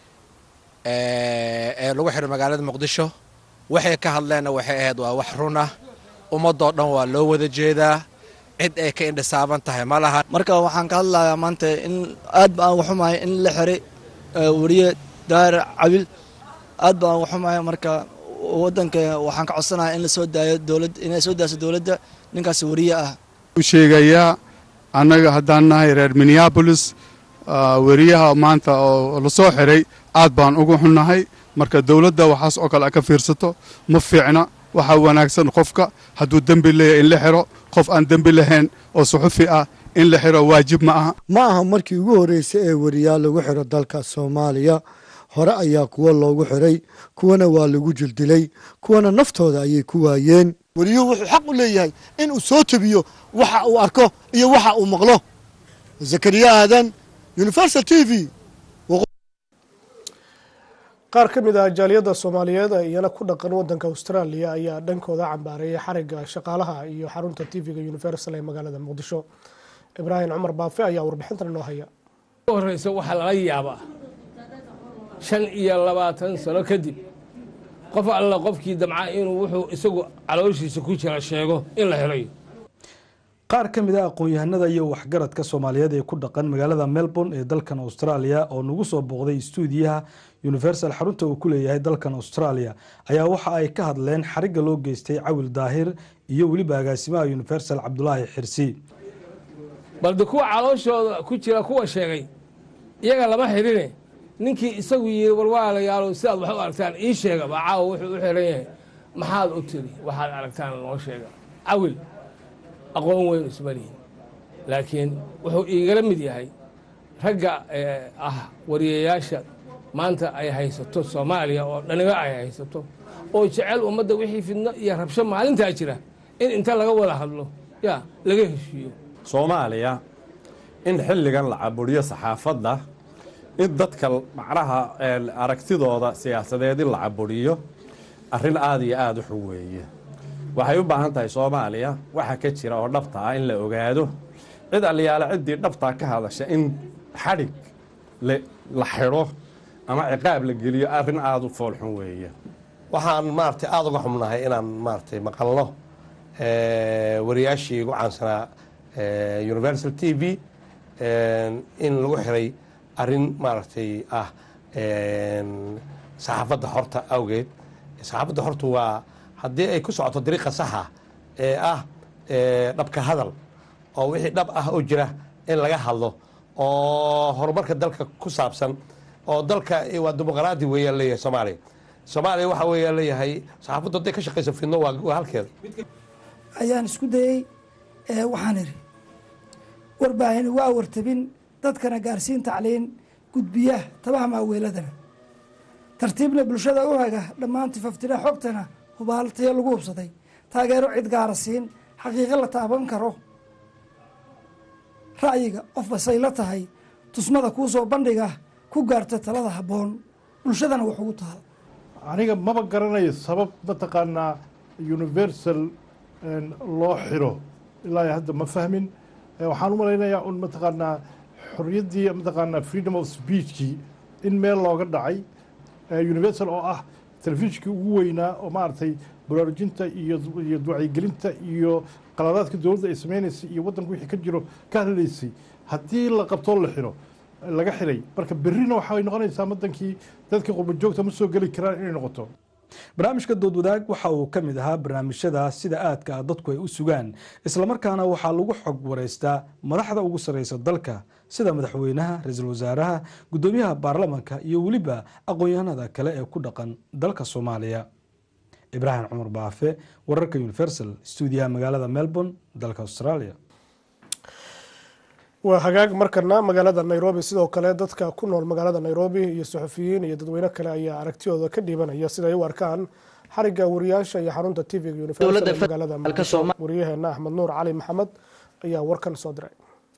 ee lagu xidho magaalada muqdisho waxay ka hadleenna waxay ahayd waa wax run ah ummadoo dhan waa loo wada jeedaa cid ay ka indhisaaban tahay ma laha marka waxaan ka hadlayaa maanta in aad ba aan uga xumahay in la xiray wariye daahir cabil aad ba aan uga xumahay marka waddanka waxaan ka codsanayaa in la soo daayo dowlad inay soo daaso dowladda ninkaas wariye ah u sheegayaa annaga haddaan nahay reer minneabolis wariyaha maanta oo lasoo xiray aad baan ugu xunnahay marka dowladda waxaas oo kale ka fiirsato ma fiicna waxaa wanaagsan qofka hadduu dembi leeyahay in la xiro qof aan dembi lahayn oo suxufi ah in la xiro waajib ma aha ma aha markii ugu horreysay ee wariyaal lagu xiro dalka soomaaliya hore ayaa kuwa loogu xiray kuwana waa lagu jildilay kuwana naftooda ayay ku waayeen wariyuhu wuxuu xaq u leeyahay in uu soo tabiyo waxa uu arko iyo waxa uu maqlo zakariya aadan universal t v qaar ka mid ah jaaliyadda soomaaliyeed ee iyana ku dhaqan wadanka australia ayaa dhankooda cambaareeyay xariga shaqaalaha iyo xarunta tv-ga universal ee magaalada muqdisho ibraahim cumar baafe ayaa warbixintan inoo haya horeysa waxaa lala yaabaa shan iyo labaatan sano kadib qof alla qofkii damca inuu wuxuu isagu calooshiisa ku jira sheego in la helayo qaar ka mid a aqoon-yahanada iyo waxgaradka soomaaliyeed ee ku dhaqan magaalada melbourne ee dalkan australia oo nagu soo booqday stuudiyaha universal xarunta uu ku leeyahay dalkan australia ayaa waxa ay ka hadleen xarigga loo geystay cawil daahir iyo weliba agaasimaha universal cabdulaahi xirsi balde kuwa calooshooda ku jira kuwa sheegay iyaga lama xidhine ninkii isagu yiri warwaalayaalo sidaad wax u aragtaan ii sheega baa caawa wuxuu u xiran yahay maxaad u tiri waxaad aragtaan noo sheega cawil aqoon weyn isma lihin laakiin wuxuu iigala mid yahay ragga ah wariyayaasha maanta ay haysato soomaaliya oo dhaniba ay haysato oo jecel ummadda wixii fidno iyo rabsho maalintaa jira in inta laga wada hadlo ya laga heshiiyo soomaaliya in xilligan la caburiyo saxaafadda in dadka macnaha aragtidooda siyaasadeed in la caburiyo arrin aada iyo aada u xun weeye waxay u baahan tahay soomaaliya waxa ka jira oo dhabta ah in la ogaado cid aliyaale ciddii dhabtaa ka hadasha in xadhig la xidho ama ciqaab la geliyo arrin aada u foolxun weeye waxaan maaragtay aada uga xubnahay inaan maaragtay maqalno wariyaashii ugu caansanaa universal t v in lagu xiray arrin maaragtay ah saxaafadda horta awgeed saxaafadda horta waa haddii ay ku socoto dariiqa saxa ee ah dhabka hadal oo wixii dhab ah oo jira in laga hadlo oo horumarka dalka ku saabsan oo dalka waa dimuqraadi weeyaan leeyahay soomaaliya soomaaliya waxa weeyaan leeyahay saxaafaddu hadday ka shaqayso fidno waa halkeeda ayaan isku dayey waxaan idhi warbaahini waa wartabin dadkana gaarsiin tacliin gudbiya tabaha maaweeladana tartiibna bulshada u haga dhammaan tifaftira xogtana hubaaltayo lagu hubsaday taageero cid gaara siin xaqiiqo la taaban karo ra'yiga qof basay la tahay tusmada kuu soo bandhiga ku gaarta talada habboon bulshadana wax ugu taal aniga maba garanayo sabab mataqaanaa universal loo xiro ilaa hadda ma fahmin waxaan u malaynayaa un mataqaanaa xorriyaddii mataqaanaa freedom of speechkii in meel looga dhacay universal oo ah telefishinkii ugu weynaa oo maaragtay baraarujinta iyo iyo wacyigelinta iyo qaladaadka dowladda ay sameynaysay iyo waddanka wixii ka jiro ka hadlaysay haddii la qabtoo la xiro laga xiray marka berrina waxay noqonaysaa waddankii dadka qurbajoogta ma soo geli karaan inay noqoto barnaamijka doodwadaag waxa uu ka mid ahaa barnaamijyada sida aadka ah dadku ay u sugaan islamarkaana waxaa lagu xog wareystaa madaxda ugu sarreysa dalka sida madaxweynaha ra-iisul wasaaraha guddoomiyaha baarlamanka iyo weliba aqoon-yahanada kale ee ku dhaqan dalka soomaaliya ibraahim cumar baafe wararka universal stuudiyaha magaalada melbourne dalka australia waa hagaag markana magaalada nairobi sidoo kale dadka ku nool magaalada nairobi iyo suxufiyiin iyo dadweyne kale ayaa aragtidooda ka dhiibanaya siday u arkaan xariga wariyaasha iyo xarunta tvga universal magaalada muqdisho wariyaheena axmed nuur cali maxamed ayaa warkan soo diray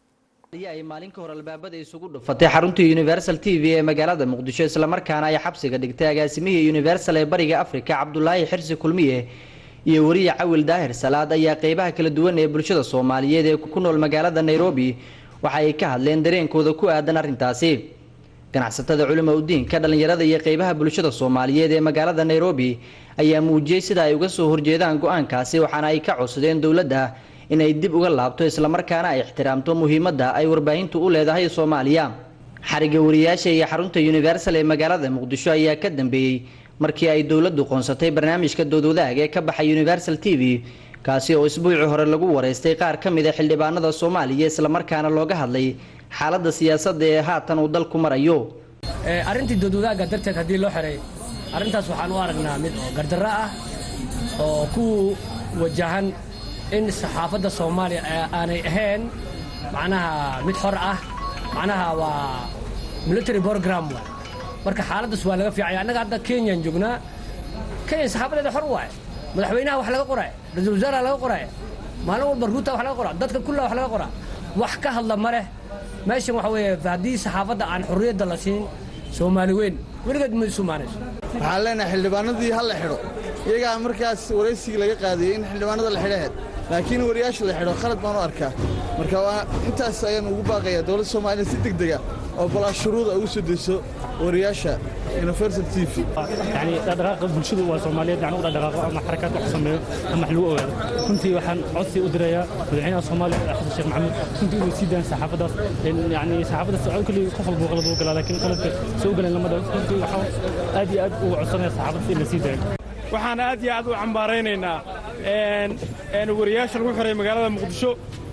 ay maalin ka hor albaabada isugu dhufatay xaruntii universal t v ee magaalada muqdisho islamarkaana ay xabsiga dhigtay agaasimihii universal ee bariga afrika cabdulaahi xirsi kulmiye iyo wariye cawil daahir salaad ayaa qeybaha kala duwan ee bulshada soomaaliyeed ee ku nool magaalada nairobi waxa ay ka hadleen dareenkooda ku aadan arrintaasi ganacsatada culimo udiinka dhallinyarada iyo qeybaha bulshada soomaaliyeed ee magaalada nairobi ayaa muujiyey sida ay uga soo horjeedaan go-aankaasi waxaana ay ka codsadeen dowladda inay dib uga laabto islamarkaana ay ixtiraamto muhiimadda ay warbaahintu u leedahay soomaaliya xariga wariyaasha iyo xarunta universal ee magaalada muqdisho ayaa ka dambeeyey markii ay dowladdu qoonsatay barnaamijka doodwadaag ee ka baxay universal t v kaasi oo isbuucii hore lagu wareystay qaar ka mid a xildhibaanada soomaaliya islamarkaana looga hadlay xaaladda siyaasadda ee haatan uu dalku marayo arrintii doodwadaagga darteed haddii loo xiray arrintaas waxaan u aragnaa mid oo gardarro ah oo ku wajahan in saxaafadda soomaaliya aanay ahayn macnaha mid xor ah macnaha waa military program waay marka xaaladdaas waa laga fiicaya annaga hadda kenyaan joognaa kenya saxaafadeeda xor waay madaxweynaha wax laga qoray ra-iisul wasaaraha laga qoray maalin walba ruuta wax laga qoraa dadka kulla wax laga qoraa wax ka hadla ma leh meeshan waxa weeye haddii saxaafadda aan xorriyadda la siin soomaali weyn weligeed ma isu maanayso waxaan leenahay xildhibaanadii ha la xidho iyagaa markaas waraysigii laga qaadiyey in xildhibaanada la xidhaheed laakiin wariyaasha la xidho khalad baan u arkaa marka waa intaas ayaan ugu baaqayaa dowladda soomaaliya si deg dega oo balaa shuruuda ugu soo dayso wariyaasha universal t v يعني dhaqdhaqaaqa bulshadu waa Soomaaliyeed yani u dhaqdhaqaaqo ama xarakaad wax sameeyo ama wax lagu ogaado runtii waxaan codsi u dirayaa madaxweynaha Soomaaliya Xasan Sheekh Maxamuud runtii inuu sii daan saxaafadaas yani saxaafadaas oo kulli qof walba qalad uu galaa laakiin qaladka soo galeen lama dhaw runtii waxaan aad iyo aad ugu codsanayaa saxaafadaas in la sii daayo waxaan aad iyo aad u cambaaraynaynaa wariyaasha lagu xiray magaalada muqdisho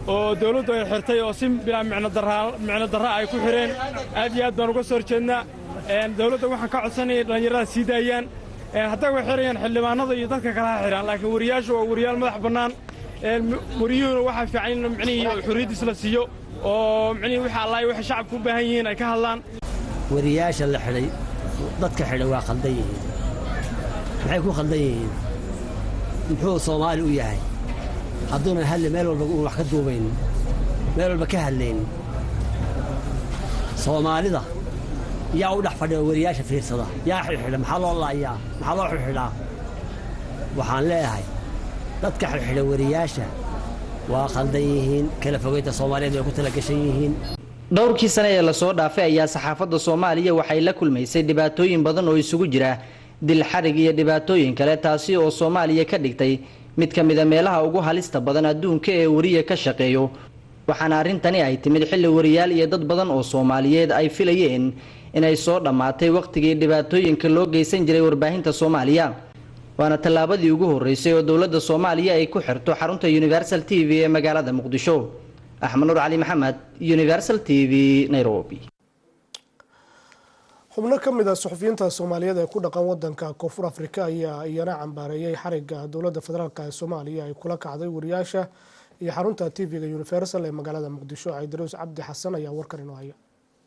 oo dawladdu ay xirtay oo si bilaa micno darra ay ku xidheen aad iyo aad baan uga soo horjeednaa dawladda waxaan ka codsanaya dhallinyarada sii daayaan hadday way xidhayaan xildhibaanada iyo dadka kale ha xidhaan laakiin wariyaashu waa wariyaal madax bannaan wariyuhuna waxaa fiican in micnihii xorriyaddiis la siiyo oo micnihii wixii allaay waxay shacabku u baahan yihiin ay ka hadlaan wariyaasha la xidhay dadka xidhay waa khaldan yihiin maxay ku khaldan yihiin muxuu soomaali u yahay hadduuna hadli meel walba uun wax ka duubaynin meel walba ka hadlaynin soomaalida yaa u dhex fadhiya wariyaasha fiirsada yaa xidhxidha maxaa loo laayaa maxaa loo xidhxidhaa waxaan leeyahay dadka xidhxidha wariyaasha waa khaldan yihiin kala fogaynta soomaaliyeed way ku tala gashan yihiin dhowrkii sane ee lasoo dhaafay ayaa saxaafadda soomaaliya waxay la kulmaysay dhibaatooyin badan oo isugu jira dil xarig iyo dhibaatooyin kale taasi oo soomaaliya ka dhigtay mid ka mida meelaha ugu halista badan adduunka ee wariya ka shaqeeyo waxaana arrintani ay timid xilli wariyaal iyo dad badan oo soomaaliyeed ay filayeen inay soo dhammaatay wakhtigii dhibaatooyinka loo geysan jiray warbaahinta soomaaliya waana tallaabadii ugu horreysay oo dowladda soomaaliya ay ku xirto xarunta universal t v ee magaalada muqdisho axmed nuur cali maxamed universal t v nairobi xubno ka mid a suxufiyiinta soomaaliyeed ee ku dhaqan wadanka koonfur afrika ayaa iyana cambaareeyay xariga dowladda federaalk ee soomaaliya ay kula kacday wariyaasha iyo xarunta t v-ga universal ee magaalada muqdisho caydaruus cabdi xasan ayaa warkan inoo haya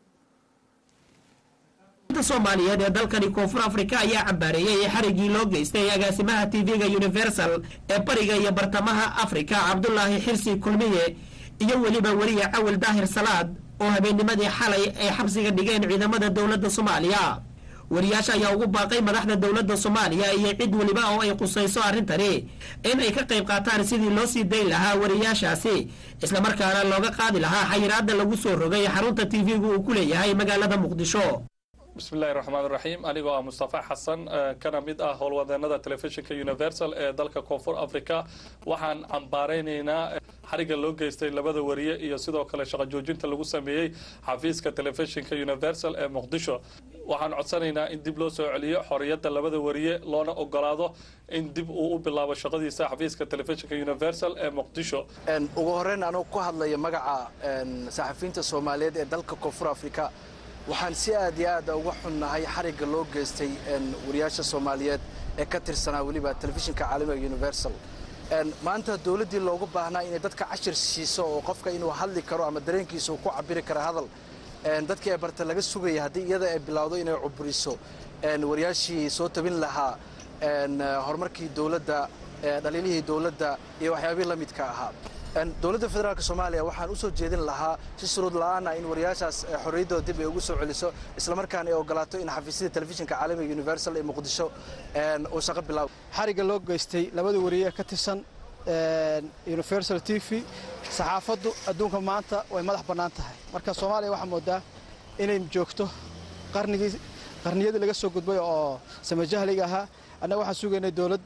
soomaaliyeed ee dalkani koonfur afrika ayaa cambaareeyey xarigii loo geystay agaasimaha tv-ga universal ee bariga iyo bartamaha afrika cabdulaahi xirsi kulmiye iyo weliba weliya cawil daahir salaad oo habeennimadii xalay ay xabsiga dhigeen ciidamada dowladda soomaaliya wariyaasha ayaa ugu baaqay madaxda dowladda soomaaliya iyo cid weliba oo ay qusayso arrintani in ay ka qayb qaataan sidii loo sii dayn lahaa wariyaashaasi islamarkaana looga qaadi lahaa xayiraadda lagu soo rogay xarunta tv-gu uu ku leeyahay magaalada muqdisho bismillahi raxmaan raxiim anigoo ah mustafa xasan kana mid ah howlwadeenada telefishinka universal ee dalka koonfur africa waxaan cambaaraynaynaa xariga loo geystay labada wariye iyo sidoo kale shaqo joojinta lagu sameeyey xafiiska telefishinka universal ee muqdisho waxaan codsanaynaa in dib loo soo celiyo xoriyadda labada wariye loona ogolaado in dib uu u bilaabo shaqadiisa xafiiska telefishinka universal ee muqdisho ugu horeyn anuu ku hadlaya magaca saxafiyiinta soomaaliyeed ee dalka koonfur africa waxaan si aad iyo aada uga xunnahay xarigga loo geystay wariyaasha soomaaliyeed ee ka tirsanaa weliba telefishinka caalamiga universal maanta dowladdii loogu baahnaa inay dadka cashir siiso oo qofka inuu hadli karo ama dareenkiisa uu ku cabiri karo hadal dadkii ay barta laga sugaya haddii iyada ay bilowdo inay cuburiso wariyaashii soo tabin lahaa horumarkii dowladda dhaliilihii dowladda iyo waxyaabihii la midka ahaa dowladda federaalk soomaaliya waxaan usoo jeedin lahaa si shuruud la-aana in wariyaashaas xorriyaddooda dib ay ugu soo celiso islamarkaana ay ogolaato in xafiisyada telefishinka caalamiga universal ee muqdisho uu shaqo bilaabo xarigga loo geystay labada wariye ka tirsan universal t v saxaafaddu adduunka maanta way madax bannaan tahay marka soomaaliya waxaa moodaa inay joogto qarnigii qarniyadii laga soo gudbay oo samajahliga ahaa annaga waxaan sugaynay dowlad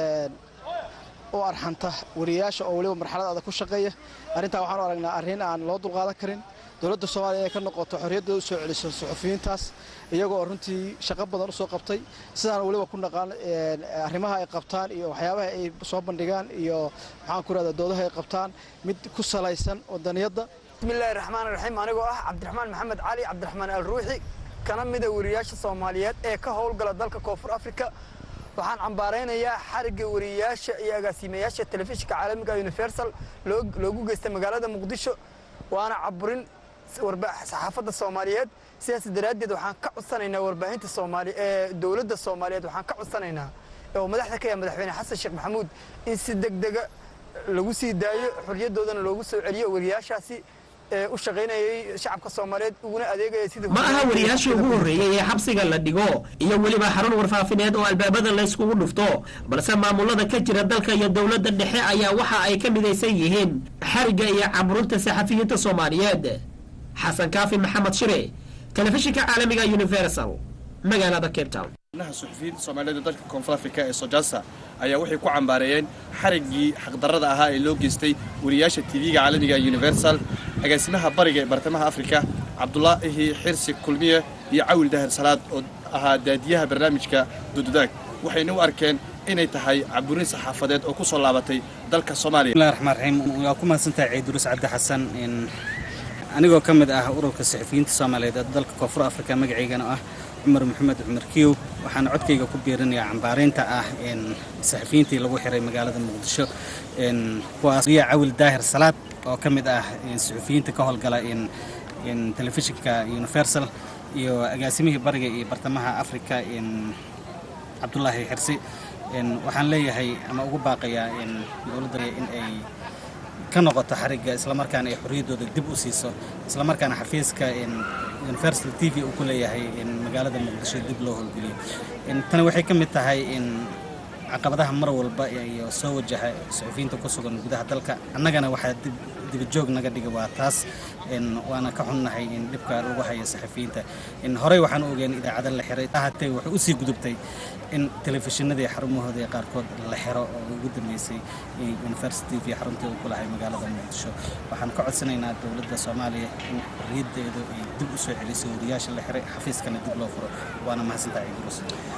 u arxanta wariyaasha oo weliba marxalad adag ku shaqeeya arrintaa waxaan u aragnaa arrin aan loo dulqaadan karin dowladda soomaaliya inay ka noqoto xorriyaddooda u soo celiso suxufiyiintaas iyagoo oo runtii shaqo badan u soo qabtay sidaan weliba ku naqaan arrimaha ay qabtaan iyo waxyaabaha ay soo bandhigaan iyo maxaan ku rahdaa doodaha ay qabtaan mid ku salaysan wadaniyadda bismillahi raxmaan raxiim anigoo ah cabdiraxmaan maxamed cali cabdiraxmaan alruuxi kana mida wariyaasha soomaaliyeed ee ka howlgala dalka koonfur afrika waxaan cambaaraynayaa xarigga wariyayaasha iyo agaasiimayaasha telefishinka caalamiga universal loogu geystay magaalada muqdisho waana caburin saxaafadda soomaaliyeed sidaas daraaddeed waxaan ka codsanaynaa warbaahinta soomaali ee dowladda soomaaliyeed waxaan ka codsanaynaa oo madaxda ka yaha madaxweyne xasan sheekh maxamuud in si degdega lagu sii daayo xorriyaddoodana loogu soo celiyo wariyaashaasi u shaqaynayay shacabka soomaaliyeed uguna adeegaya sidii ma aha wariyaashii ugu horreeyey ee xabsiga la dhigo iyo weliba xarun warfaafineed oo albaabada layskugu dhufto balse maamulada ka jira dalka iyo dowladda dhexe ayaa waxa ay ka midaysan yihiin xarigga iyo caburunta saxafiyiinta soomaaliyeed xasan kaafi maxamed shire telefishinka caalamiga universal magaalada cape town suxufiyiinta soomaaliyeed ee dalka koonfur afrika ee sojasa ayaa waxay ku cambaareeyeen xariggii xaqdarrada ahaa ee loo geystay wariyaasha tv-ga caalamiga universal agaasimaha bariga ee bartamaha afrika cabdulaahi xirsi kulmiye iyo cawil dahir salaad oo ahaa daadiyaha barnaamijka dududaag waxayna u arkeen inay tahay caburin saxaafadeed oo ku soo laabatay dalka soomaaliya bismillahi raxmaan raxiim waa ku mahadsantahay ciidurus cabdi xasan anigoo ka mid ah ururka saxafiyiinta soomaaliyeed ee dalka koonfur afrika magacaygana ah cumar maxamed cumar kiyow waxaana codkayga ku biirinayaa cambaaraynta ah saxafiyiintii lagu xiray magaalada muqdisho kuwaas riya cawil daahir salaad oo ka mid ah saxafiyiinta ka howlgala telefishinka universal iyo agaasimihii bariga iyo bartamaha afrika cabdulaahi xirsi waxaan leeyahay ama ugu baaqayaa dowladda in ay ka noqoto xarigga islamarkaana ay xorriyaddooda dib u siiso islamarkaana xafiiska universal t v uu ku leeyahay magaalada muqdisho dib loo howlgeliyo tani waxay ka mid tahay caqabadaha mar walba iyo soo wajaha saxufiyiinta ku sugan gudaha dalka annagana waxaa dibajoog naga dhiga waa taas waana ka xunnahay in dhibka lagu hayo saxafiyiinta horey waxaan u ogeen idaacada la xiray ahaatee waxay usii gudubtay in telefishinadii xarumahooda qaarkood la xiro oo ugu dambeysay university v xaruntii uu ku lahay magaalada muqdisho waxaan ka codsanaynaa dowladda soomaaliya in xorriyaddeedu ay dib u soo celiso wariyaasha la xiray xafiiskana dib loo furo waana mahadsantahay idrus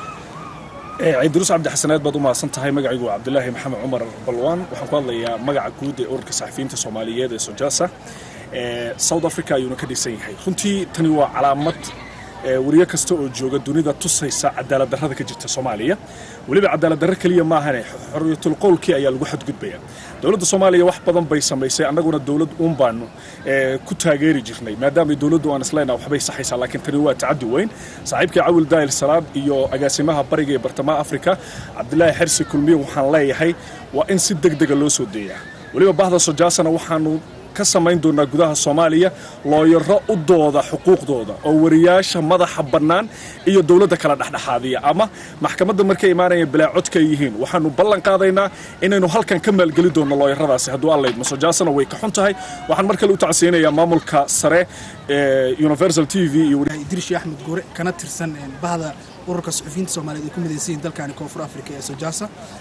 ciidurus cabdi xasaneed baad u mahadsan tahay magacaygu waa cabdilaahi maxamed cumar balwaan waxaan ku hadlayaa magaca guud ee ururka saxafiyiinta soomaaliyeed ee sojaasa south africa ayuuna ka dhisan yahay runtii tani waa calaamad wariyo kasta oo jooga dunida tusaysa cadaalad darrada ka jirta soomaaliya weliba cadaalad darro keliya maahane xorriyatul qowlkii ayaa lagu xadgudbaya dowladda soomaaliya wax badan bay samaysay annaguna dowlad uun baanu ku taageeri jirnay maadaama dowladdu aan isleenaha waxbay saxaysaa laakiin tani waa tacaddi weyn saaxiibkii cawil daahil salaad iyo agaasimaha bariga ee bartamaha afrika cabdilaahi xersi kulmiye waxaan leeyahay waa in si deg dega loo soo deeyaa weliba bahda sojaasana waxaanu ka samayn doonaa gudaha soomaaliya looyaro u dooda xuquuqdooda oo wariyaasha madaxa bannaan iyo dowladda kala dhexdhexaadiya ama maxkamadda markay imaanaya bilaa codka ay yihiin waxaanu ballan qaadaynaa inaynu halkan ka maalgeli doonno looyaradaasi hadduu allayd masojaasana way ka xun tahay waxaan mar kale u tacsiyinayaa maamulka sare ee universal t v iyo idrishi axmed guure kana tirsan bahda ururka suxufiyiinta soomaaliyeed ay ku midaysan yihiin dalkani koonfur afrika ee sojaasa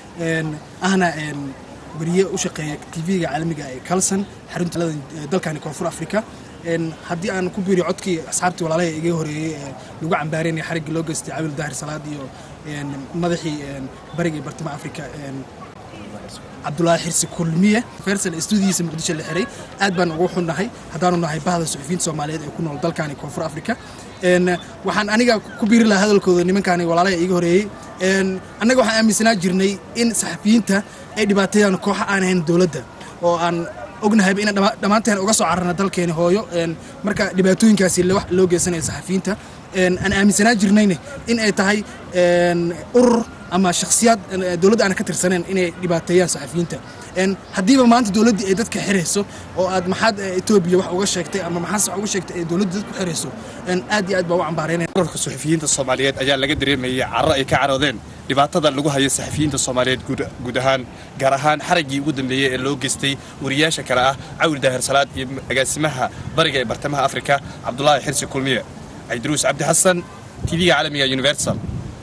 ahna wariye u shaqeeya tv-ga caalamiga ee kalson xarunta dalkani koonfur afrika haddii aan ku biiriyo codkii asxaabtii walaalaha iga horeeyey ee lagu cambaareynaya xariggii loo geystay cawil daahir salaad iyo madaxii bariga iyo bartamaha afrika cabdulaahi xirsi kulmiye fersal stuudiyiisa muqdisho la xiray aad baan ugu xunnahay haddaanu nahay bahda suxufiyiinta soomaaliyeed ee ku nool dalkani koonfur afrika waxaan aniga ku biiri lahaa hadalkooda nimankaani walaalaha iga horeeyey annaga waxaan aaminsanaa jirnay in saxafiyiinta ay dhibaateeyaan kooxa aan ahayn dowladda oo aan ognahayba inaan dhammaanteen uga soo cararna dalkeeni hooyo marka dhibaatooyinkaasi loo geysanaya saxafiyiinta aan aaminsanaa jirnayne in ay tahay urur ama shakhsiyaad dowladda aan ka tirsaneen inay dhibaateeyaan saxafiyiinta haddiiba maanta dowladdii ay dadka xirayso oo aad maxaad etoobiya wax uga sheegtay ama maxaas wax uga sheegtay ay dowladda dadku xirayso aad iyo aad baa u cambaaraynaya ururka suxufiyiinta soomaaliyeed ayaa laga dareemayay carro ay ka caroodeen dhibaatada lagu hayo saxafiyiinta soomaaliyeed guud ahaan gaar ahaan xaraggii ugu dambeeyey ee loo geystay wariyaasha kale ah cawil daahir salaad iyo agaasimaha bariga ee bartamaha afrika cabdulaahi xirsi kulmiye cabdiruus cabdi xasan tv-ga caalamiga universal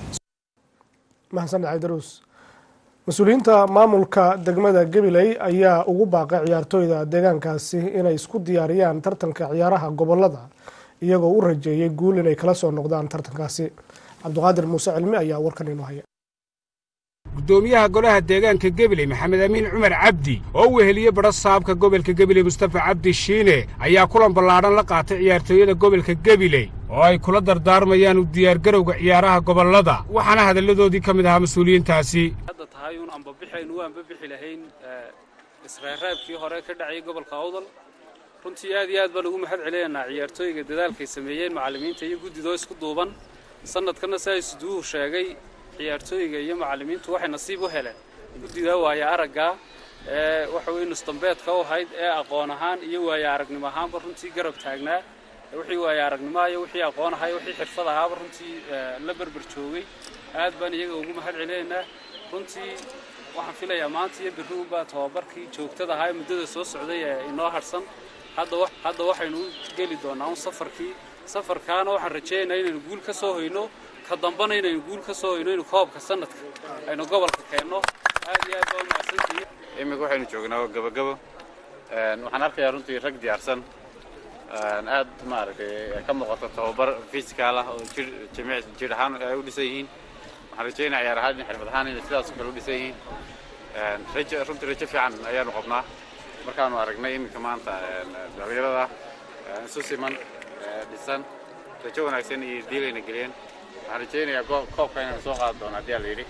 mahadsan cabdiruus mas-uuliyiinta maamulka degmada gabiley ayaa ugu baaqay ciyaartooyda deegaankaasi inay isku diyaariyaan tartanka ciyaaraha gobolada iyagoo u rajeeyay guul inay kala soo noqdaan tartankaasi cabdiqaadir muuse cilmi ayaa warkan inoo haya gudoomiyaha golaha deegaanka gebiley maxamed amiin cumar cabdi oo u weheliyey badha saabka gobolka gebiley mustafa cabdi shiine ayaa kulan ballaadhan la qaatay ciyaartooyada gobolka gebiley oo ay kula dardaarmayaan u diyaargarowga ciyaaraha gobollada waxaana hadalladoodii ka mid ahaa mas-uuliyiintaasi hadda tahay uun anbabixaynu waan babixi lahayn israaraabkii hore ka dhacay gobolka awdal runtii aad iyo aad baan ugu mahad celinaynaa ciyaartooyga dadaalkay sameeyeen macallimiinta iyo guddidoo isku duuban sanadkanna saa isduuhu sheegay ciyaartooyga iyo macallimiintu waxay nasiib u heleen guddidaa waaya araggaa ee waxa weye nusdambeedka u ahayd ee aqoon ahaan iyo waaya aragnimo ahaanba runtii garab taagnaa wixii waaya aragnimoa iyo wixii aqoon ahaa iyo wixii xirfad ahaaba runtii la berber joogay aad baan iyaga ugu mahad celinaynaa runtii waxaan filayaa maanta iyo berri unbaa tababarkii joogtada ahaa ee muddada soo socday ee inoo harsan hadda waxaynu u geli doonaa un safarkii safarkaana waxaan rajaynaynaa inaynu guul ka soo hoyno ka dambana inaynu guul ka soo hoyno inu koobka sanadka aynu gobolka keenno aad iyo aad baa u mahadsantihiin iminka waxaynu joognaa gabagabo waxaan arkayaa runtii rag diyaarsan aad maaragtay ka muuqato tababar physical ah oo jir jimic jir ahaan ay u dhisan yihiin waxaan rajaynayaa ciyaar ahaan iyo xirfad ahaan inay sidaas oo kale u dhisan yihiin rajo runtii rajo fiican ayaanu qabnaa markaanu aragnay iminka maanta dhalinyarada isu siman dhisan rajo wanaagsan iyo diilayna geliyeen waxaan rajaynayaa koobka inaynu soo qaadi doono haddii aa la yidhi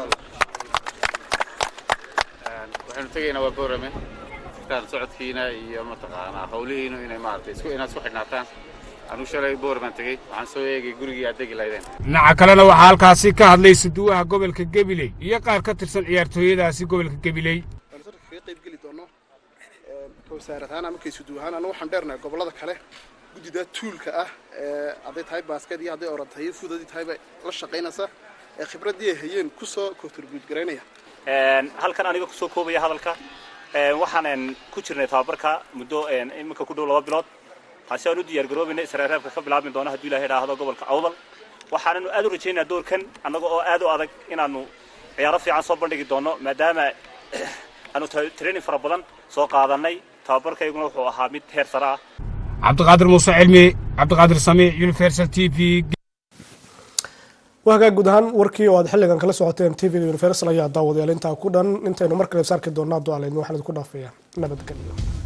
waxaynu tegaynaa waa boorame sitaan socodkiina iyo mataqaanaa hawlihiinu inay maaragtay isku inaad isku xidhnaataan anuu shalay boorman tegey waxaan soo eegay gurigii aad degi lahaydeen dhinaca kalena waxaa halkaasi ka hadlay suduwaha gobolka gabiley iyo qaar ka tirsan ciyaartooyadaasi gobolka gabiley kaga qayb geli doono wasaarad ahaan ama kaysudu ahaan anagu waxaan dheernahay gobollada kale guddida tuulka ah ee hadday tahay baaskeed iyo hadday oran tahay iyo fuud haddii tahayba la shaqaynaysa ee khibraddii ay hayeen kusoo contribute garaynaya halkan aniga kusoo koobaya hadalka waxaan ku jirnay tababarka muddo iminka ku dhow laba bilood taasi aan u diyaar garoobayna israareebka ka bilaabmi doono hadduu ilahay idhaahdo gobolka awdal waxaananu aad u rajaynayaa doorkan annaga oo aad u adag inaanu ciyaaro fiican soo bandhigi doono maadaama aanu training fara badan soo qaadanay tababarkayguna wuxuu ahaa mid heer sare ah cabdiqaadir muuse cilmi cabdiqaadir samiic universal t v waa hagaag guud ahaan warkii oo aad xilligan kala socoteen t v universal ayaa daawadayaal intaa ku dhan intaynu mar kale saarki doonaa dualeydna waxaan idinku dhaafayaa nabadgelyo